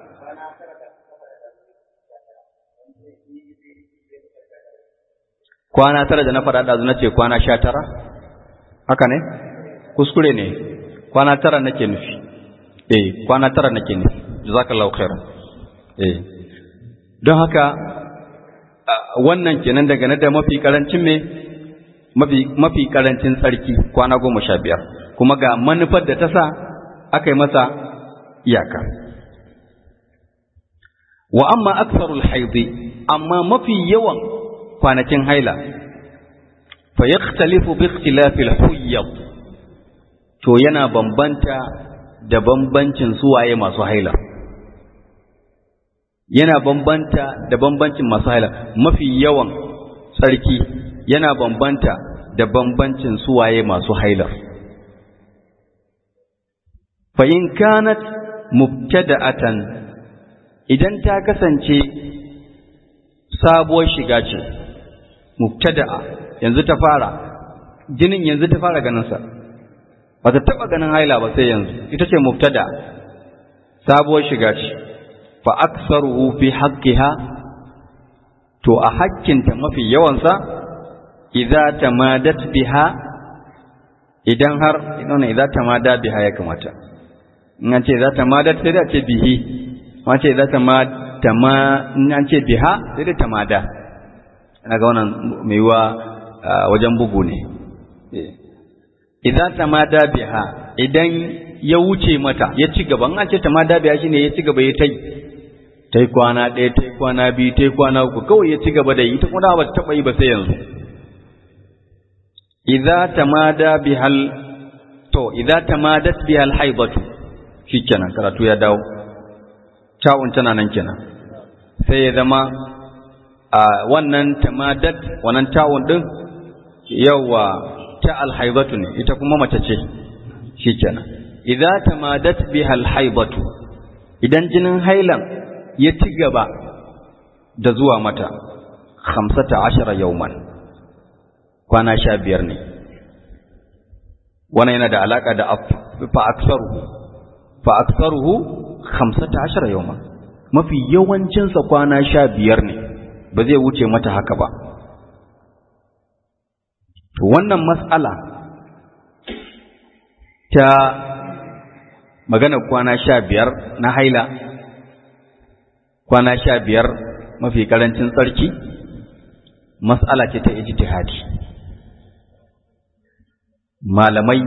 kwana tara da na faɗa ɗazu na ce kwana sha tara haka ne kuskure ne kwana tara nake nufi eh kwana tara nake nufi jazakallahu khairan eh don haka wannan kenan daga na da mafi karancin me mafi mafi karancin tsarki kwana goma sha biyar kuma ga manufar da ta sa aka yi masa iyaka wa amma aksarul haidi amma mafi yawan kwanakin haila fa yakhtalifu bi ikhtilafi al-huyyad to yana bambanta da bambancin suwaye masu haila yana bambanta da bambancin masu haila mafi yawan tsarki yana bambanta da bambancin suwaye masu haila fa in kanat mubtada'atan idan ta kasance sabuwar shiga ce mubtada'a yanzu ta fara jinin yanzu ta fara ganin sa ba ta taba ganin haila ba sai yanzu ita ce mubtada sabuwar shiga ce fa aksaruhu fi haqqiha to a hakkinta mafi yawansa idza tamadat biha idan har idan idza tamada biha ya kamata in an ce idza tamadat sai da ce bihi an ce idza tamada ma in an ce biha sai da tamada ina ga wannan mai wa wajen bugu ne idza tamada biha idan ya wuce mata ya ci gaba an ce tamada biha shine ya ci gaba ya tai tai kwana ɗaya tai kwana biyu tai kwana uku kawai ya ci gaba da yi ita kuma ba ta taba yi ba sai yanzu idza tamada bihal to idza tamadat bihal haibatu shikenan karatu ya dawo tawun tana nan kenan sai ya zama a wannan tamadat wannan tawun din yawa ta alhaibatu ne ita kuma mace ce shikenan idza tamadat bihal haibatu idan jinin hailan ya ci gaba da zuwa mata khamsata ashara yauman kwana sha biyar ne wannan yana da alaka da fa aksaruhu fa aksaruhu khamsata ashara yauman mafi yawancinsa kwana sha biyar ne ba zai wuce mata haka ba to wannan mas'ala ta magana kwana sha biyar na haila kwana sha biyar mafi karancin tsarki mas'ala ce ta ijtihadi malamai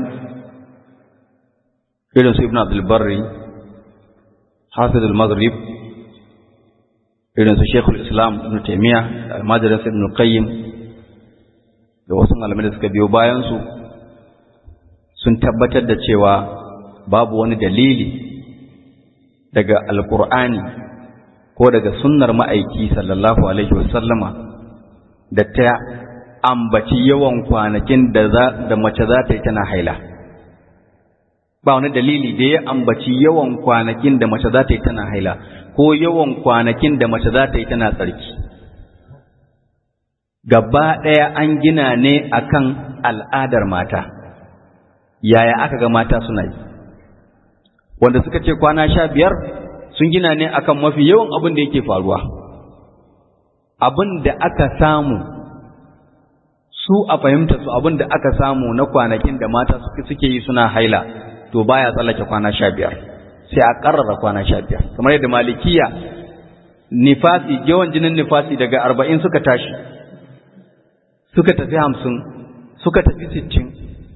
irin su ibn abdul barri hafiz al-maghrib irin su shekul islam ibn taimiyya da almajirin ibn qayyim da wasu malamai da suka biyo bayansu sun tabbatar da cewa babu wani dalili daga alkur'ani ko daga sunnar ma'aiki sallallahu alaihi wasallama da ta ambaci yawan kwanakin da da mace za ta yi tana haila ba wani dalili da ya ambaci yawan kwanakin da mace za ta yi tana haila ko yawan kwanakin da mace za ta yi tana tsarki gaba ɗaya an gina ne akan al'adar mata yaya aka ga mata suna yi wanda suka ce kwana sha biyar sun gina ne akan mafi yawan abin da yake faruwa abin da aka samu su a fahimta su abin da aka samu na kwanakin da mata suke yi suna haila to baya tsallake kwana sha biyar sai a ƙarrara kwana sha biyar kamar yadda malikiya nifasi yawan jinin nifasi daga arba'in suka tashi suka tafi hamsin suka tafi sittin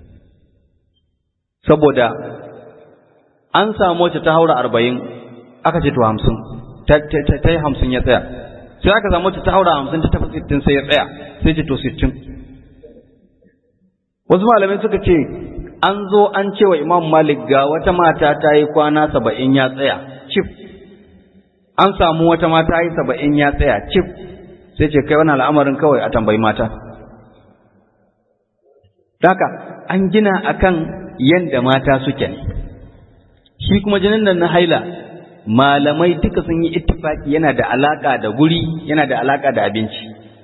saboda an samu wacce ta haura arba'in aka ce to hamsin ta yi hamsin ya tsaya sai aka samu wacce ta haura hamsin ta tafi sittin sai ya tsaya sai ce to sittin wasu malamai suka ce an zo an ce wa imam malik ga wata mata ta yi kwana saba'in ya tsaya cif an samu wata mata yi saba'in ya tsaya cif sai ce kai wani al'amarin kawai a tambayi mata Daka an gina akan yanda mata suke ne shi kuma jinin nan na haila malamai duka sun yi ittifaki yana da alaka da guri yana da alaka da abinci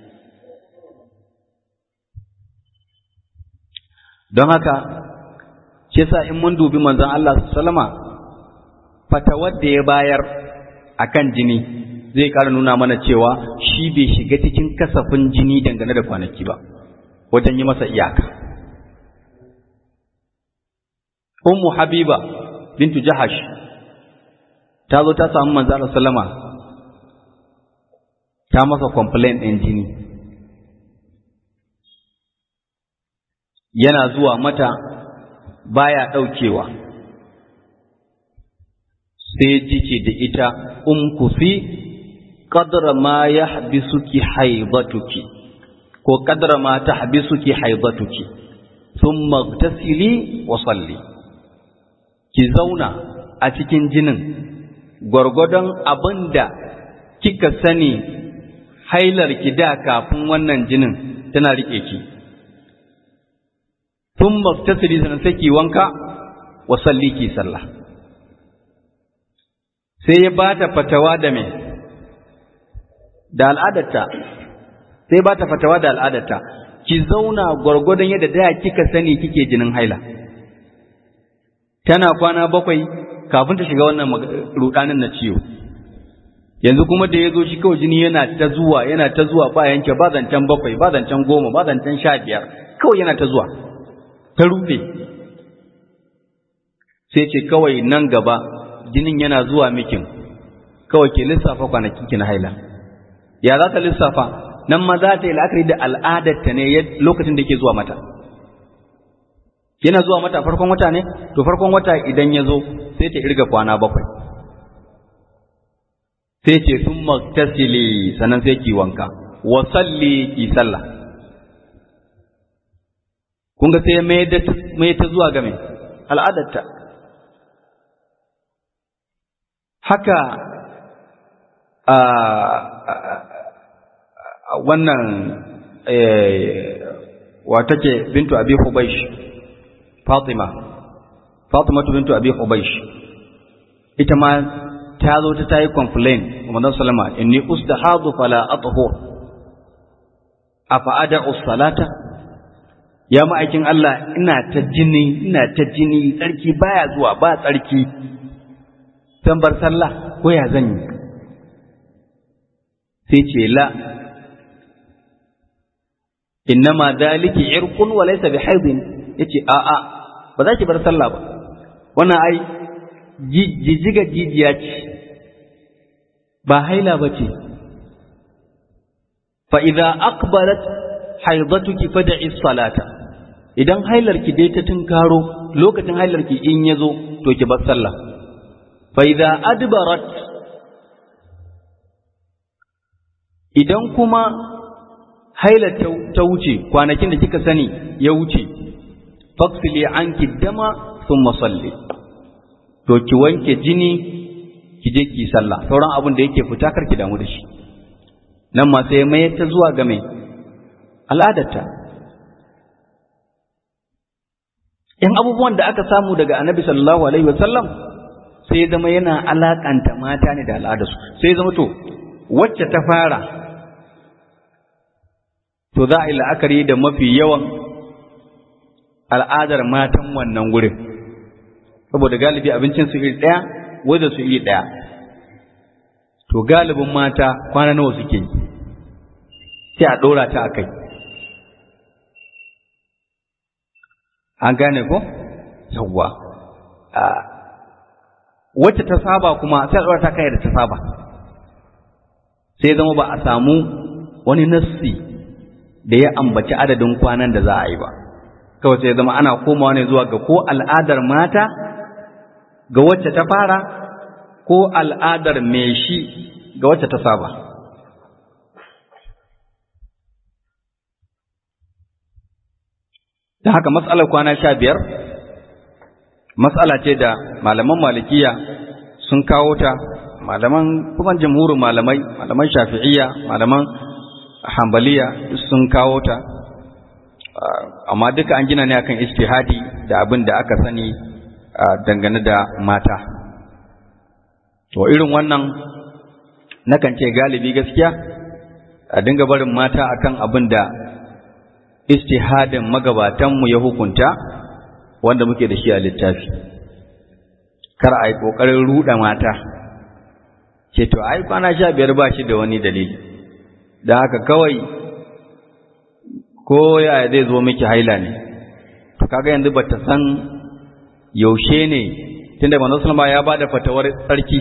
don haka shi sa in mun dubi manzon Allah sallama fatawar da ya bayar akan jini zai ƙara nuna mana cewa shi bai shiga cikin kasafin jini dangane da kwanaki ba wajen yi masa iyaka ummu habiba bintu jahash ta zo ta samu manzo Allah sallama ta masa complaint ɗin jini yana zuwa mata baya ɗaukewa sai jice da ita umkufi qadra ma yahbisuki haidatuki ko qadra ma tahbisuki haidatuki thumma igtasili wa salli ki zauna a cikin jinin gwargwadon abinda kika sani hailar ki da kafin wannan jinin tana rike ki thumma igtasili sanan sai ki wanka wa salli ki sallah sai ya bata fatawa da me da al'adarta sai ba ta fatawa da al'adarta ki zauna gwargwadon yadda da kika sani kike jinin haila tana kwana bakwai kafin ta shiga wannan rudanin na ciwo yanzu kuma da ya zo shi kawai jini yana ta zuwa yana ta zuwa ba yanke ba zancen bakwai ba zancen goma ba zancen sha biyar kawai yana ta zuwa ta rufe sai ce kawai nan gaba jinin yana zuwa mikin kawai ke lissafa kwanakin ki na haila ya za ta lissafa nan ma za ta yi la'akari da al'adarta ne lokacin da ke zuwa mata yana zuwa mata farkon wata ne to farkon wata idan ya zo sai ta irga kwana bakwai sai ce sun maktasili sannan sai ki wanka wa salli ki sallah kun ga sai mai ta zuwa game al'adarta haka wannan wa take bintu abi hubaysh fatima fatima bintu abi hubaysh ita ma ta zo ta tayi complain wa manzon sallama inni ustahadu fala athhur afa ada'u salata ya ma'aikin Allah ina ta jini ina ta jini tsarki baya zuwa ba tsarki zan bar sallah ko ya zan yi sai ce la innama daliki irqun wa laysa bihaidin yace a a ba za ki bar sallah ba wannan ai jijjiga jijiya ce ba haila ba ce fa idza aqbalat haidatuki fad'i salata idan hailarki dai ta tunkaro lokacin hailarki in yazo to ki bar sallah fa idza adbarat idan kuma haila ta wuce kwanakin da kika sani ya wuce faksili anki dama thumma salli to ki wanke jini ki je ki sallah sauran abin da yake fita kar ki damu da shi nan ma sai mai ta zuwa ga mai al'adarta in abubuwan da aka samu daga annabi sallallahu alaihi wasallam sai ya zama yana alakanta mata ne da al'adarsu sai ya zama to wacce ta fara to za a yi la'akari da mafi yawan al'adar matan wannan gurin saboda galibi abincin su iri ɗaya wadda su iri ɗaya to galibin mata kwana nawa suke yi sai a ɗora ta a kai an gane ko yawwa wacce ta saba kuma sai a ɗora ta kai da ta saba sai zama ba a samu wani nassi da ya ambaci adadin kwanan da za a yi ba kawai sai zama ana komawa ne zuwa ga ko al'adar mata ga wacce ta fara ko al'adar mai shi ga wacce ta saba da haka matsalar kwana sha biyar matsala ce da malaman malikiya sun kawo ta malaman kuma jamhurin malamai malaman shafi'iyya malaman hambaliya sun kawo ta amma duka an gina ne akan istihadi da abin da aka sani dangane da mata to irin wannan nakan ce galibi gaskiya a dinga barin mata akan abin da istihadin magabatanmu ya hukunta wanda muke da shi a littafi kar a yi ƙoƙarin ruɗa mata ce to ai kwana sha biyar ba shi da wani dalili da haka kawai ko ya zai zo miki haila ne to kaga yanzu ba ta san yaushe ne tunda manzon sallama ya bada fatawar tsarki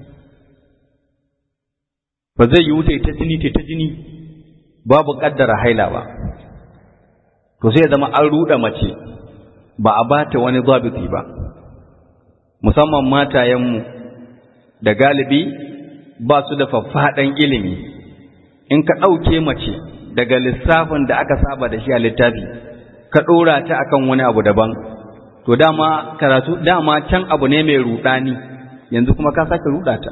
ba zai yi wuce ta jini ta jini babu kaddara haila ba to sai ya zama an ruɗa mace ba a bata wani zabiti ba musamman matayenmu da galibi ba su da faffaɗan ilimi in ka ɗauke mace daga lissafin da aka saba da shi a littafi ka ɗora ta akan wani abu daban to dama karatu dama can abu ne mai ruɗani yanzu kuma ka sake ruɗa ta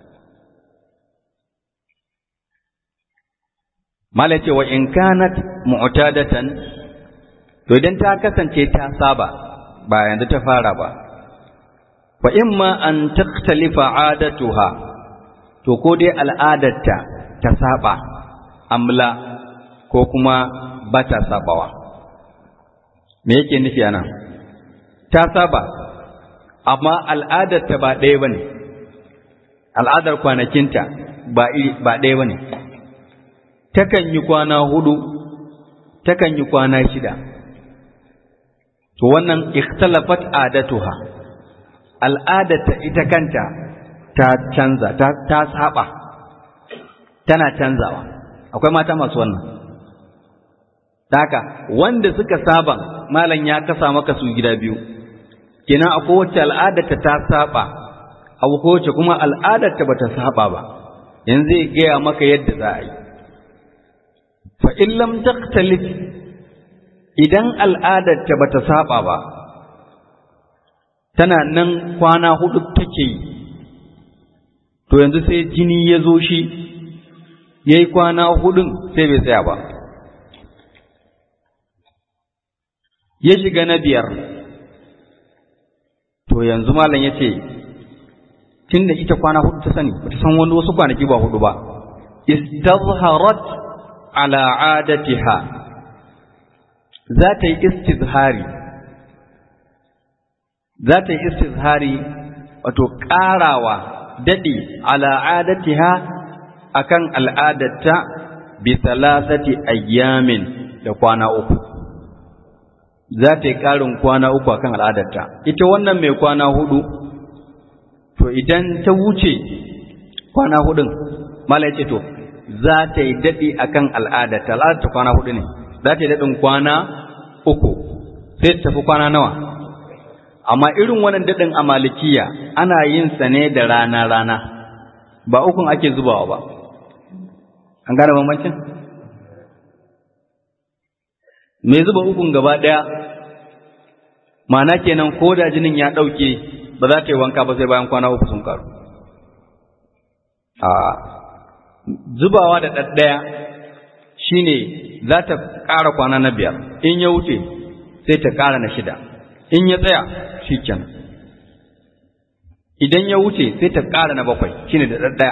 mala ce wa in kanat mu'tadatan to idan ta kasance ta saba ba yanzu ta fara ba fa imma an takhtalifa adatuha to ko dai al'adarta ta saba amla ko kuma ba ta sabawa me yake nufi anan ta saba amma al'adarta ba ɗaya bane al'adar kwanakinta ba iri ba ɗaya bane takan yi kwana hudu takan yi kwana shida to wannan ikhtalafat adatuha al'adarta ita kanta ta canza ta, ta saba tana canzawa akwai mata masu wannan haka wanda suka saba malam ya kasa maka su gida biyu kenan akwai wacce al'adarta ta saba akwai wacce kuma al'adarta bata saba ba yanzu zai gaya maka yadda za a yi fa in lam taqtalif idan al'adarta bata saba ba tana nan kwana hudu take yi to yanzu sai jini ya zo shi ya yi kwana hudun sai bai tsaya ba ya shiga na biyar to yanzu malam ya ce tun da ita kwana hudu ta sani ba ta san wani wasu kwanaki ba hudu ba istazharat ala adatiha za ta yi istizhari za ta yi istizhari wato ƙarawa daɗi al'adatiha akan al'adatta bi salasati ayyamin da kwana uku za ta yi ƙarin kwana uku akan al'adatta ita wannan mai kwana hudu to idan ta wuce kwana hudun mala ce to za ta yi daɗi akan al'adatta al'adatta kwana hudu ne za ta yi daɗin kwana uku sai ta tafi kwana nawa amma irin wannan daɗin a malikiya ana yin sa ne da rana-rana ba ukun ake zubawa ba an gane bambancin mai zuba ukun gaba ɗaya mana kenan ko da jinin ya ɗauke ba za ta yi wanka ba sai bayan kwana uku sun karu a zubawa da ɗaɗɗaya shine za ta ƙara kwana na biyar in ya wuce sai ta ƙara na shida in ya tsaya shi kenan idan ya wuce sai ta ƙara na bakwai shine da ɗaɗɗaya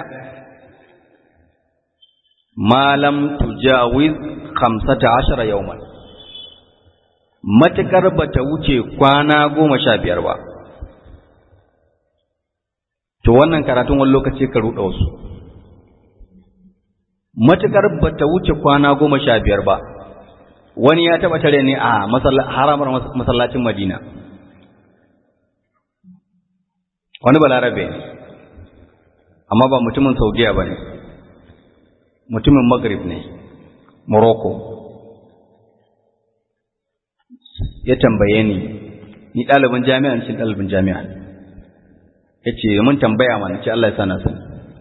malam tujawiz khamsata ashara yawman matukar bata wuce kwana goma sha biyar ba to wannan karatun wani lokaci ka ruɗa wasu matukar bata wuce kwana goma sha biyar ba wani ya taɓa tare ne a haramar masallacin madina wani balarabe amma ba mutumin saudiya ba ne mutumin maghrib ne morocco ya tambaye ni ni ɗalibin jami'a cikin ɗalibin jami'a ya ce mun tambaya mana ce Allah ya sana sani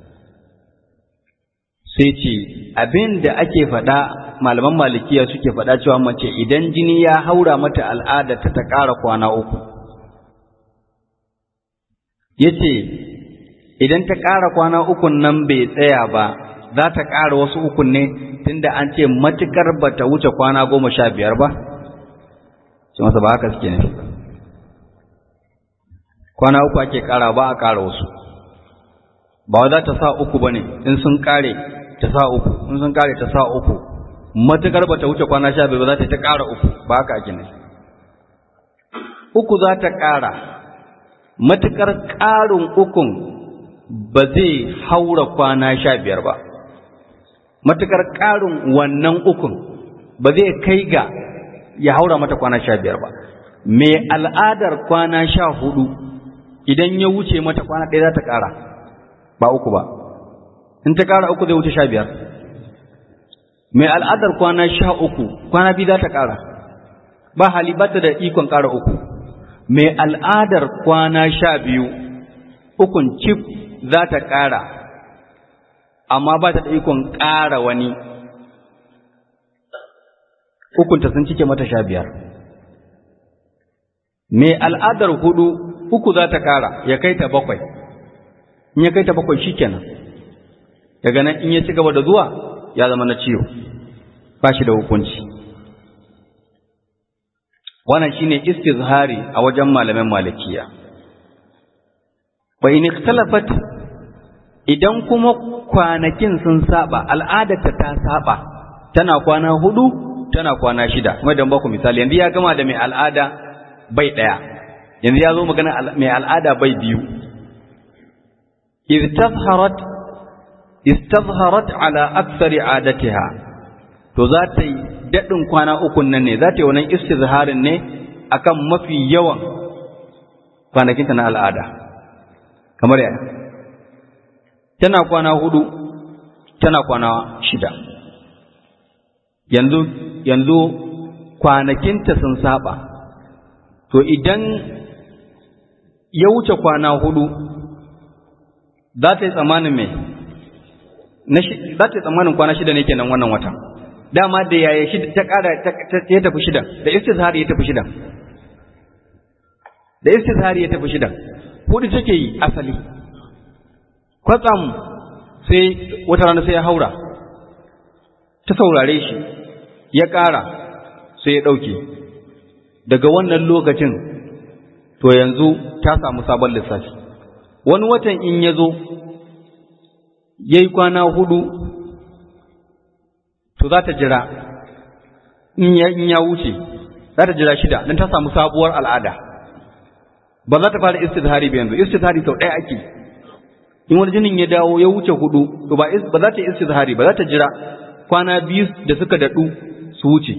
sai ce abin da ake faɗa malaman malikiya suke faɗa cewa mace idan jini ya haura mata al'ada ta ta ƙara kwana uku ya ce idan ta ƙara kwana ukun nan bai tsaya ba za ta ƙara wasu ukun ne tunda an ce matukar ba ta wuce kwana goma sha biyar ba ce masa ba haka suke nufi kwana uku ake ƙara ba a ƙara wasu ba za ta sa uku ba ne in sun ƙare ta sa uku in sun ƙare ta sa uku matukar ba ta wuce kwana sha biyar ba za ta ta ƙara uku ba haka ake nufi uku za ta ƙara matukar ƙarin ukun ba zai haura kwana sha biyar ba matukar ƙarin wannan ukun ba zai kai ga ya haura mata kwana sha biyar ba mai al'adar kwana sha hudu idan ya wuce mata kwana ɗaya za ta ƙara ba uku ba in ta ƙara uku zai wuce sha biyar mai al'adar kwana sha uku kwana biyu za ta ƙara ba hali ba ta da ikon ƙara uku mai al'adar kwana sha biyu ukun cif za ta ƙara amma ba ta da ikon ƙara wani hukunta sun cike mata sha biyar mai al'adar hudu uku za ta ƙara ya kai ta bakwai in ya kai ta bakwai shi kenan daga nan in ya ci gaba da zuwa ya zama na ciwo ba shi da hukunci wannan shine istizhari a wajen malamin malikiya wa in ikhtalafat idan kuma kwanakin sun saba al'adarta ta saba tana kwana hudu tana kwana shida kuma dan baku misali yanzu ya gama da mai al'ada bai daya yanzu ya zo magana mai al'ada bai biyu iz tazharat istazharat ala aktsari adatiha to za ta yi dadin kwana uku nan ne za ta yi wannan istizharin ne akan mafi yawan kwanakinta na al'ada kamar yaya tana kwana hudu tana kwana shida yanzu yanzu kwanakinta sun saba to idan ya wuce kwana hudu za ta yi tsammanin me za ta yi tsammanin kwana shida ne kenan wannan wata dama da yaya shida ta kara ya tafi shida da istizhari ya tafi shida da istizhari ya tafi shida hudu take yi asali kwatsam sai wata rana sai ya haura ta saurare shi ya ƙara sai ya ɗauke daga wannan lokacin to yanzu ta samu sabon lissafi wani watan in ya zo ya yi kwana hudu to za ta jira in ya wuce za ta jira shida don ta samu sabuwar al'ada ba za ta fara istizhari ba yanzu istizhari sau ɗaya ake in wani jinin ya dawo ya wuce hudu to ba ba za ta yi istizhari ba za ta jira kwana biyu da suka daɗu su wuce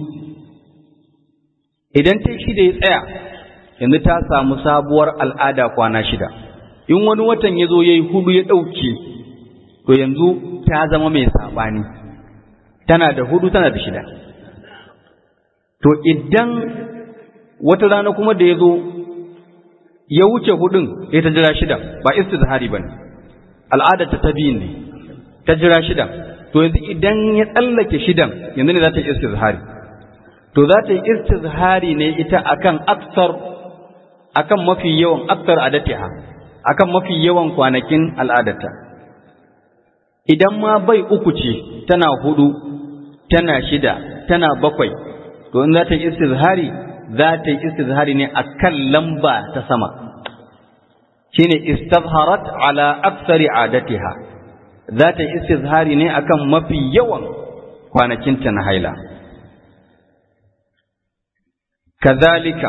idan ta shida ya tsaya yanzu ta samu sabuwar al'ada kwana shida in wani watan ya zo ya yi hudu ya ɗauke to yanzu ta zama mai saɓani tana da hudu tana da shida to idan wata rana kuma da ya zo ya wuce hudun ya ta jira shida ba istizhari ba ne al'adarta ta biyun ne ta jira shida to yanzu idan ya tsallake shidan yanzu ne za ta yi istizhari to za ta yi istizhari ne ita akan aksar akan mafi yawan aksar adatiha akan mafi yawan kwanakin al'adarta idan ma bai uku ce tana hudu tana shida tana bakwai to in za ta yi istizhari za ta yi istizhari ne akan lamba ta sama shine istazharat ala aksari adatiha za ta yi istizhari ne akan mafi yawan kwanakinta na haila kazalika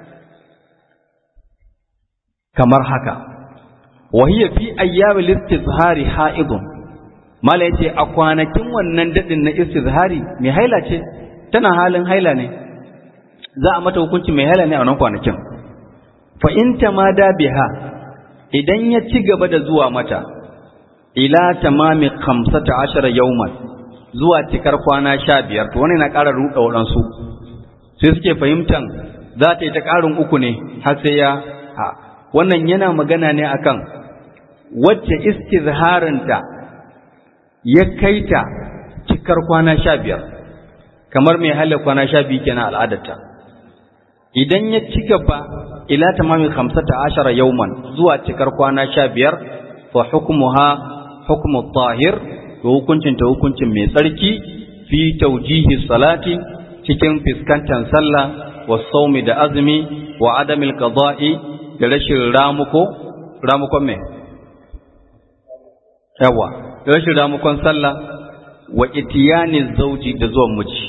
kamar haka wahiya fi ayyamil istizhari haidun mala yace a kwanakin wannan dadin na istizhari mai haila ce tana halin haila ne za a mata hukunci mai haila ne a wannan kwanakin fa in tamada biha idan ya ci gaba da zuwa mata ila tamami khamsata ashara yawman zuwa cikar kwana sha biyar to wannan na ƙara ruɗa waɗansu sai suke fahimtan za ta yi ta ƙarin uku ne har sai ya a wannan yana magana ne akan wacce istizharinta ya kai ta cikar kwana sha biyar kamar mai halar kwana sha biyu kenan al'adarta idan ya ci gaba ila tamami khamsata ashara yawman zuwa cikar kwana sha biyar fa hukmuha hukmu tahir to hukuncin ta hukuncin mai tsarki fi taujihi salati cikin fiskantar sallah wa saumi da azumi wa adamil qada'i da rashin ramuko ramukon me yawa da rashin ramukon sallah wa itiyani zauji da zuwan miji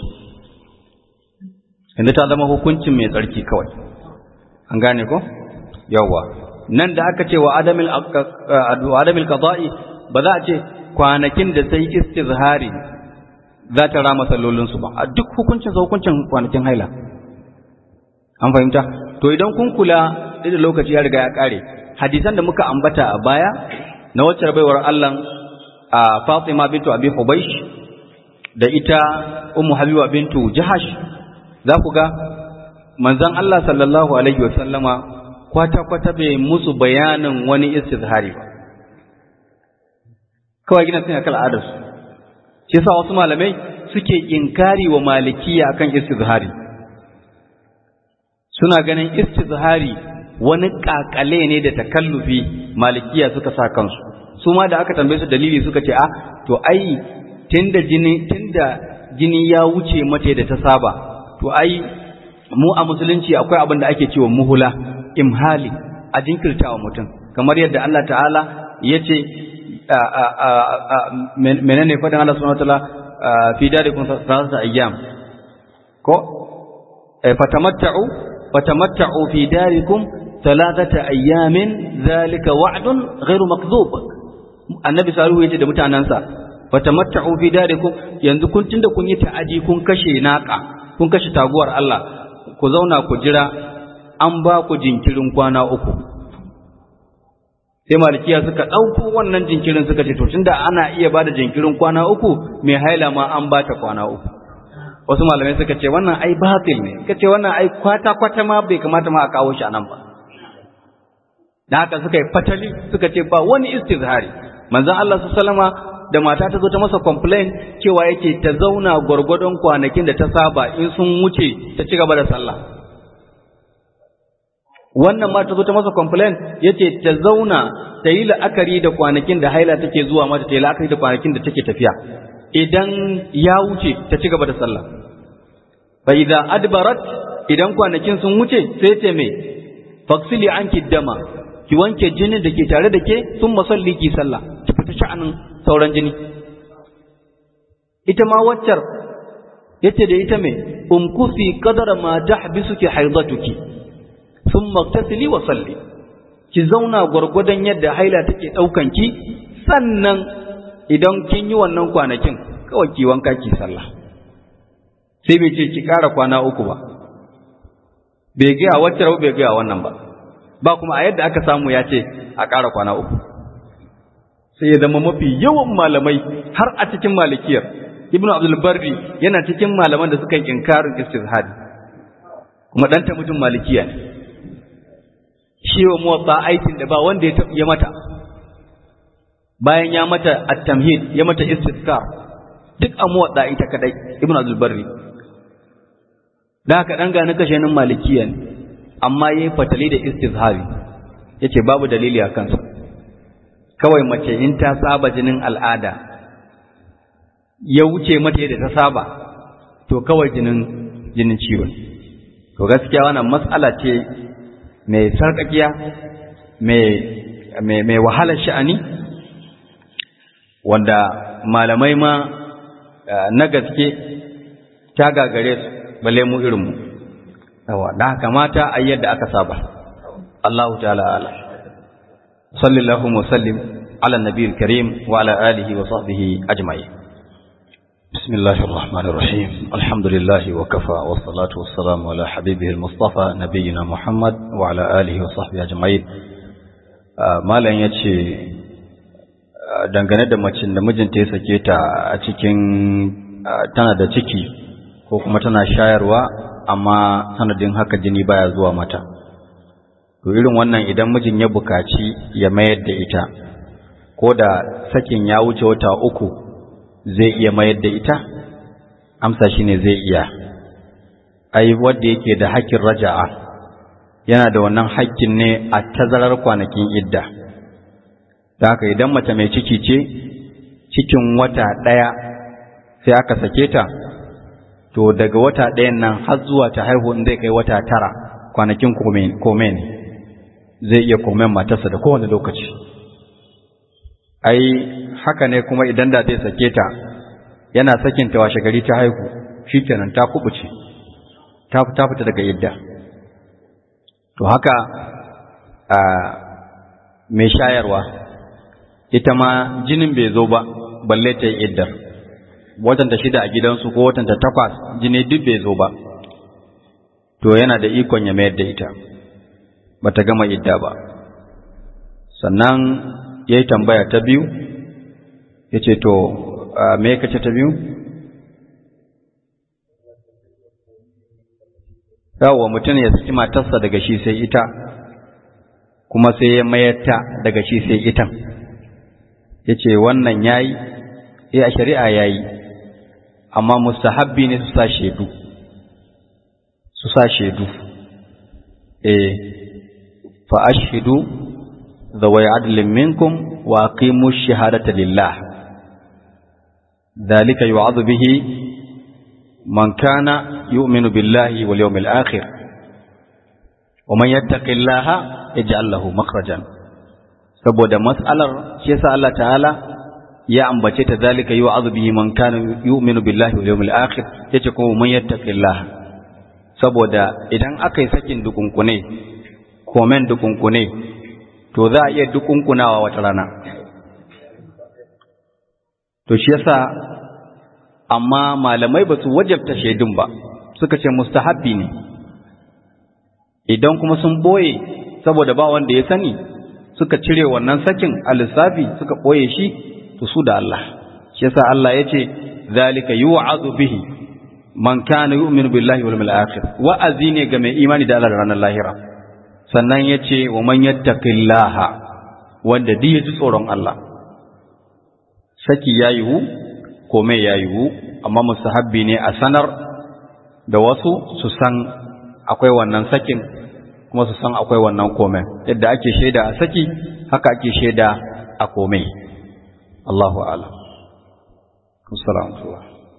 inda ta zama hukuncin mai tsarki kawai an gane ko yawa nan da aka ce wa adamil adamil qada'i ba za a ce kwanakin da sai istizhari za ta rama sallolinsu ba a duk hukuncin sa hukuncin kwanakin haila an fahimta to idan kun kula da lokaci ya riga ya kare hadisan da muka ambata a baya na wacce baiwar Allah a Fatima bintu Abi Hubaysh da ita Ummu Habiba bintu Jahash za ku ga manzon Allah sallallahu alaihi wasallama kwata kwata bai musu bayanin wani istizhari ba kawai gina sun akal adarsu shi yasa wasu malamai suke inkari wa malikiya akan istizhari suna ganin istizhari wani kakale ne da takallufi malikiya suka sa kansu su ma da aka tambaye su dalili suka ce a to ai tunda jini tunda jini ya wuce mata da ta saba to ai mu a musulunci akwai abin da ake cewa muhula imhali a jinkirtawa mutum kamar yadda Allah ta'ala ya ce menene faɗin Allah subhanahu wataala fi darikum salasata ayyam ko fatamatta'u fatamatta'u fi darikum salasata ayyamin zalika wa'dun ghairu makdhub annabi salihu yace da mutanansa fatamatta'u fi darikum yanzu kun tunda kun yi ta'aji kun kashe naka kun kashe taguwar Allah ku zauna ku jira an ba ku jinkirin kwana uku sai malikiya suka ɗauko wannan jinkirin suka ce to tunda ana iya ba da jinkirin kwana uku mai haila ma an ba ta kwana uku wasu malamai suka ce wannan ai batil ne suka ce wannan ai kwata kwata ma bai kamata ma a kawo shi anan ba da haka suka yi fatali suka ce ba wani istizhari manzon Allah sallama da mata ta zo ta masa complain cewa yake ta zauna gwargwadon kwanakin da ta saba in sun wuce ta ci gaba da sallah wannan ma ta zo ta masa complain yace ta zauna ta yi la'akari da kwanakin da haila take zuwa mata ta yi la'akari da kwanakin da take tafiya idan ya wuce ta ci gaba da sallah fa idza adbarat idan kwanakin sun wuce sai ce me faksili anki dama ki wanke jinin da ke tare da ke sun masalli ki sallah ki fita sha'anin sauran jini ita ma waccar yace da ita me umkusi qadara ma tahbisuki haidatuki thumma tasli wa salli ki zauna gwargwadon yadda haila take daukan ki sannan idan kin yi wannan kwanakin kawai ki wanka ki sallah sai bai ce ki ƙara kwana uku ba bai gaya wacce rabu bai gaya wannan ba ba kuma a yadda aka samu ya ce a ƙara kwana uku sai ya zama mafi yawan malamai har a cikin malikiyar ibnu abdul barri yana cikin malaman da suka yi inkarin istizhadi kuma ɗanta mutum malikiya ne shi wa muwatsa aikin da ba wanda ya mata bayan ya mata at-tamhid ya mata istizkar duk a muwatsa ita kadai ibnu abdul barri da haka dan gani kashe nan malikiya ne amma yayi fatali da istizhari yace babu dalili a kansa kawai mace in ta saba jinin al'ada ya wuce mata yadda ta saba to kawai jinin jinin ciwon to gaskiya wannan matsala ce mai sarkakiya mai mai wahalar sha'ani wanda malamai ma na gaske ta gagare su balle mu irin mu yawa da haka mata a yadda aka saba Allahu ta'ala ala sallallahu wa sallim ala nabiyil karim wa ala alihi wa sahbihi ajma'in بسم الله الرحمن الرحيم الحمد لله وكفى والصلاة والسلام على حبيبه المصطفى نبينا محمد وعلى آله وصحبه أجمعين malam ya ce dangane da macin da mijinta ya sake ta a cikin tana da ciki ko kuma tana shayarwa amma sanadin haka jini baya zuwa mata to irin wannan idan mijin ya bukaci ya mayar da ita ko da sakin ya wuce wata uku zai iya mayar da ita amsa shine zai iya ai wanda yake da hakkin raja'a yana da wannan hakkin ne a tazarar kwanakin idda da haka idan mace mai ciki ce cikin wata ɗaya sai aka sake ta to daga wata ɗayan nan har zuwa ta haihu in zai kai wata tara kwanakin kome ne zai iya komen matarsa da kowane lokaci ai haka ne kuma idan da zai sake ta yana sakin ta washe gari ta haihu shikenan ta kubuce ta ta fita daga yadda to haka a mai shayarwa ita ma jinin bai zo ba balle ta yi iddar watanta shida a gidansu ko watanta takwas jini duk bai zo ba to yana da ikon ya mayar da ita bata gama idda ba sannan ya yi tambaya ta biyu ya ce to me kace ta biyu yawa mutum ya saki matarsa daga shi sai ita kuma sai ya mayar ta daga shi sai ita ya ce wannan ya yi ya a shari'a ya yi amma mustahabbi ne su sa shaidu su sa shaidu eh fa ashhidu ذوي عدل منكم وأقيموا الشهادة لله ذلك يوعظ به من كان يؤمن بالله واليوم الآخر ومن يتق الله يجعل له مخرجا saboda mas'alar shi yasa Allah ta'ala ya ambace ta zalika yu'adhu bihi man kana yu'minu billahi wal yawmil akhir yace kuma man yattaqillah saboda idan aka yi sakin dukunkune komen dukunkune to za a iya dukunkunawa wata rana to shi yasa amma malamai ba su wajabta shaidun ba suka ce mustahabbi ne idan kuma sun boye saboda ba wanda ya sani suka cire wannan sakin a lissafi suka boye shi to su da Allah shi yasa Allah ya ce zalika yu'adhu bihi man kana yu'minu billahi wal yawmil akhir wa'azi ne ga mai imani da Allah da ranar lahira sannan ya ce wa man yattaqillaha wanda duk ya ji tsoron Allah saki ya yiwu kome ya yiwu amma mustahabbi ne a sanar da wasu su san akwai wannan sakin kuma su san akwai wannan komen yadda ake shaida a saki haka ake shaida a kome Allahu a'lam assalamu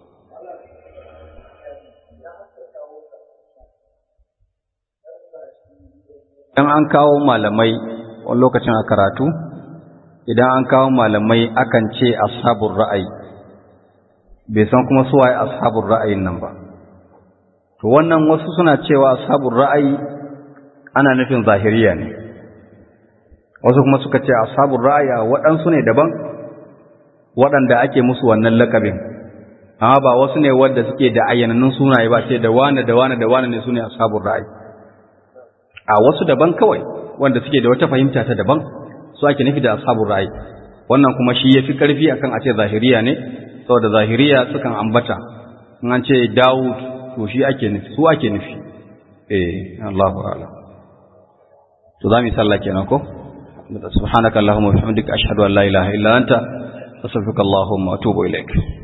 idan an kawo malamai wani lokacin a karatu idan an kawo malamai akan ce ashabun ra'ayi bai san kuma su waye ashabun ra'ayin nan ba to wannan wasu suna cewa ashabun ra'ayi ana nufin zahiriya ne wasu kuma suka ce ashabun ra'ayi waɗansu ne daban waɗanda ake musu wannan lakabin amma ba wasu ne wadda suke da ayyanannun sunaye ba ce da wane da wane da wane ne su ne ashabun ra'ayi a wasu daban kawai wanda suke da wata fahimta ta daban su ake nufi da ashabul ra'ayi wannan kuma shi yafi karfi akan a ce zahiriya ne saboda zahiriya sukan ambata in an ce Dawud to shi ake nufi su ake nufi eh Allahu a'lam to zamu yi sallah kenan ko subhanaka allahumma wa bihamdika ashhadu an la ilaha illa anta astaghfiruka allahumma wa atubu ilaik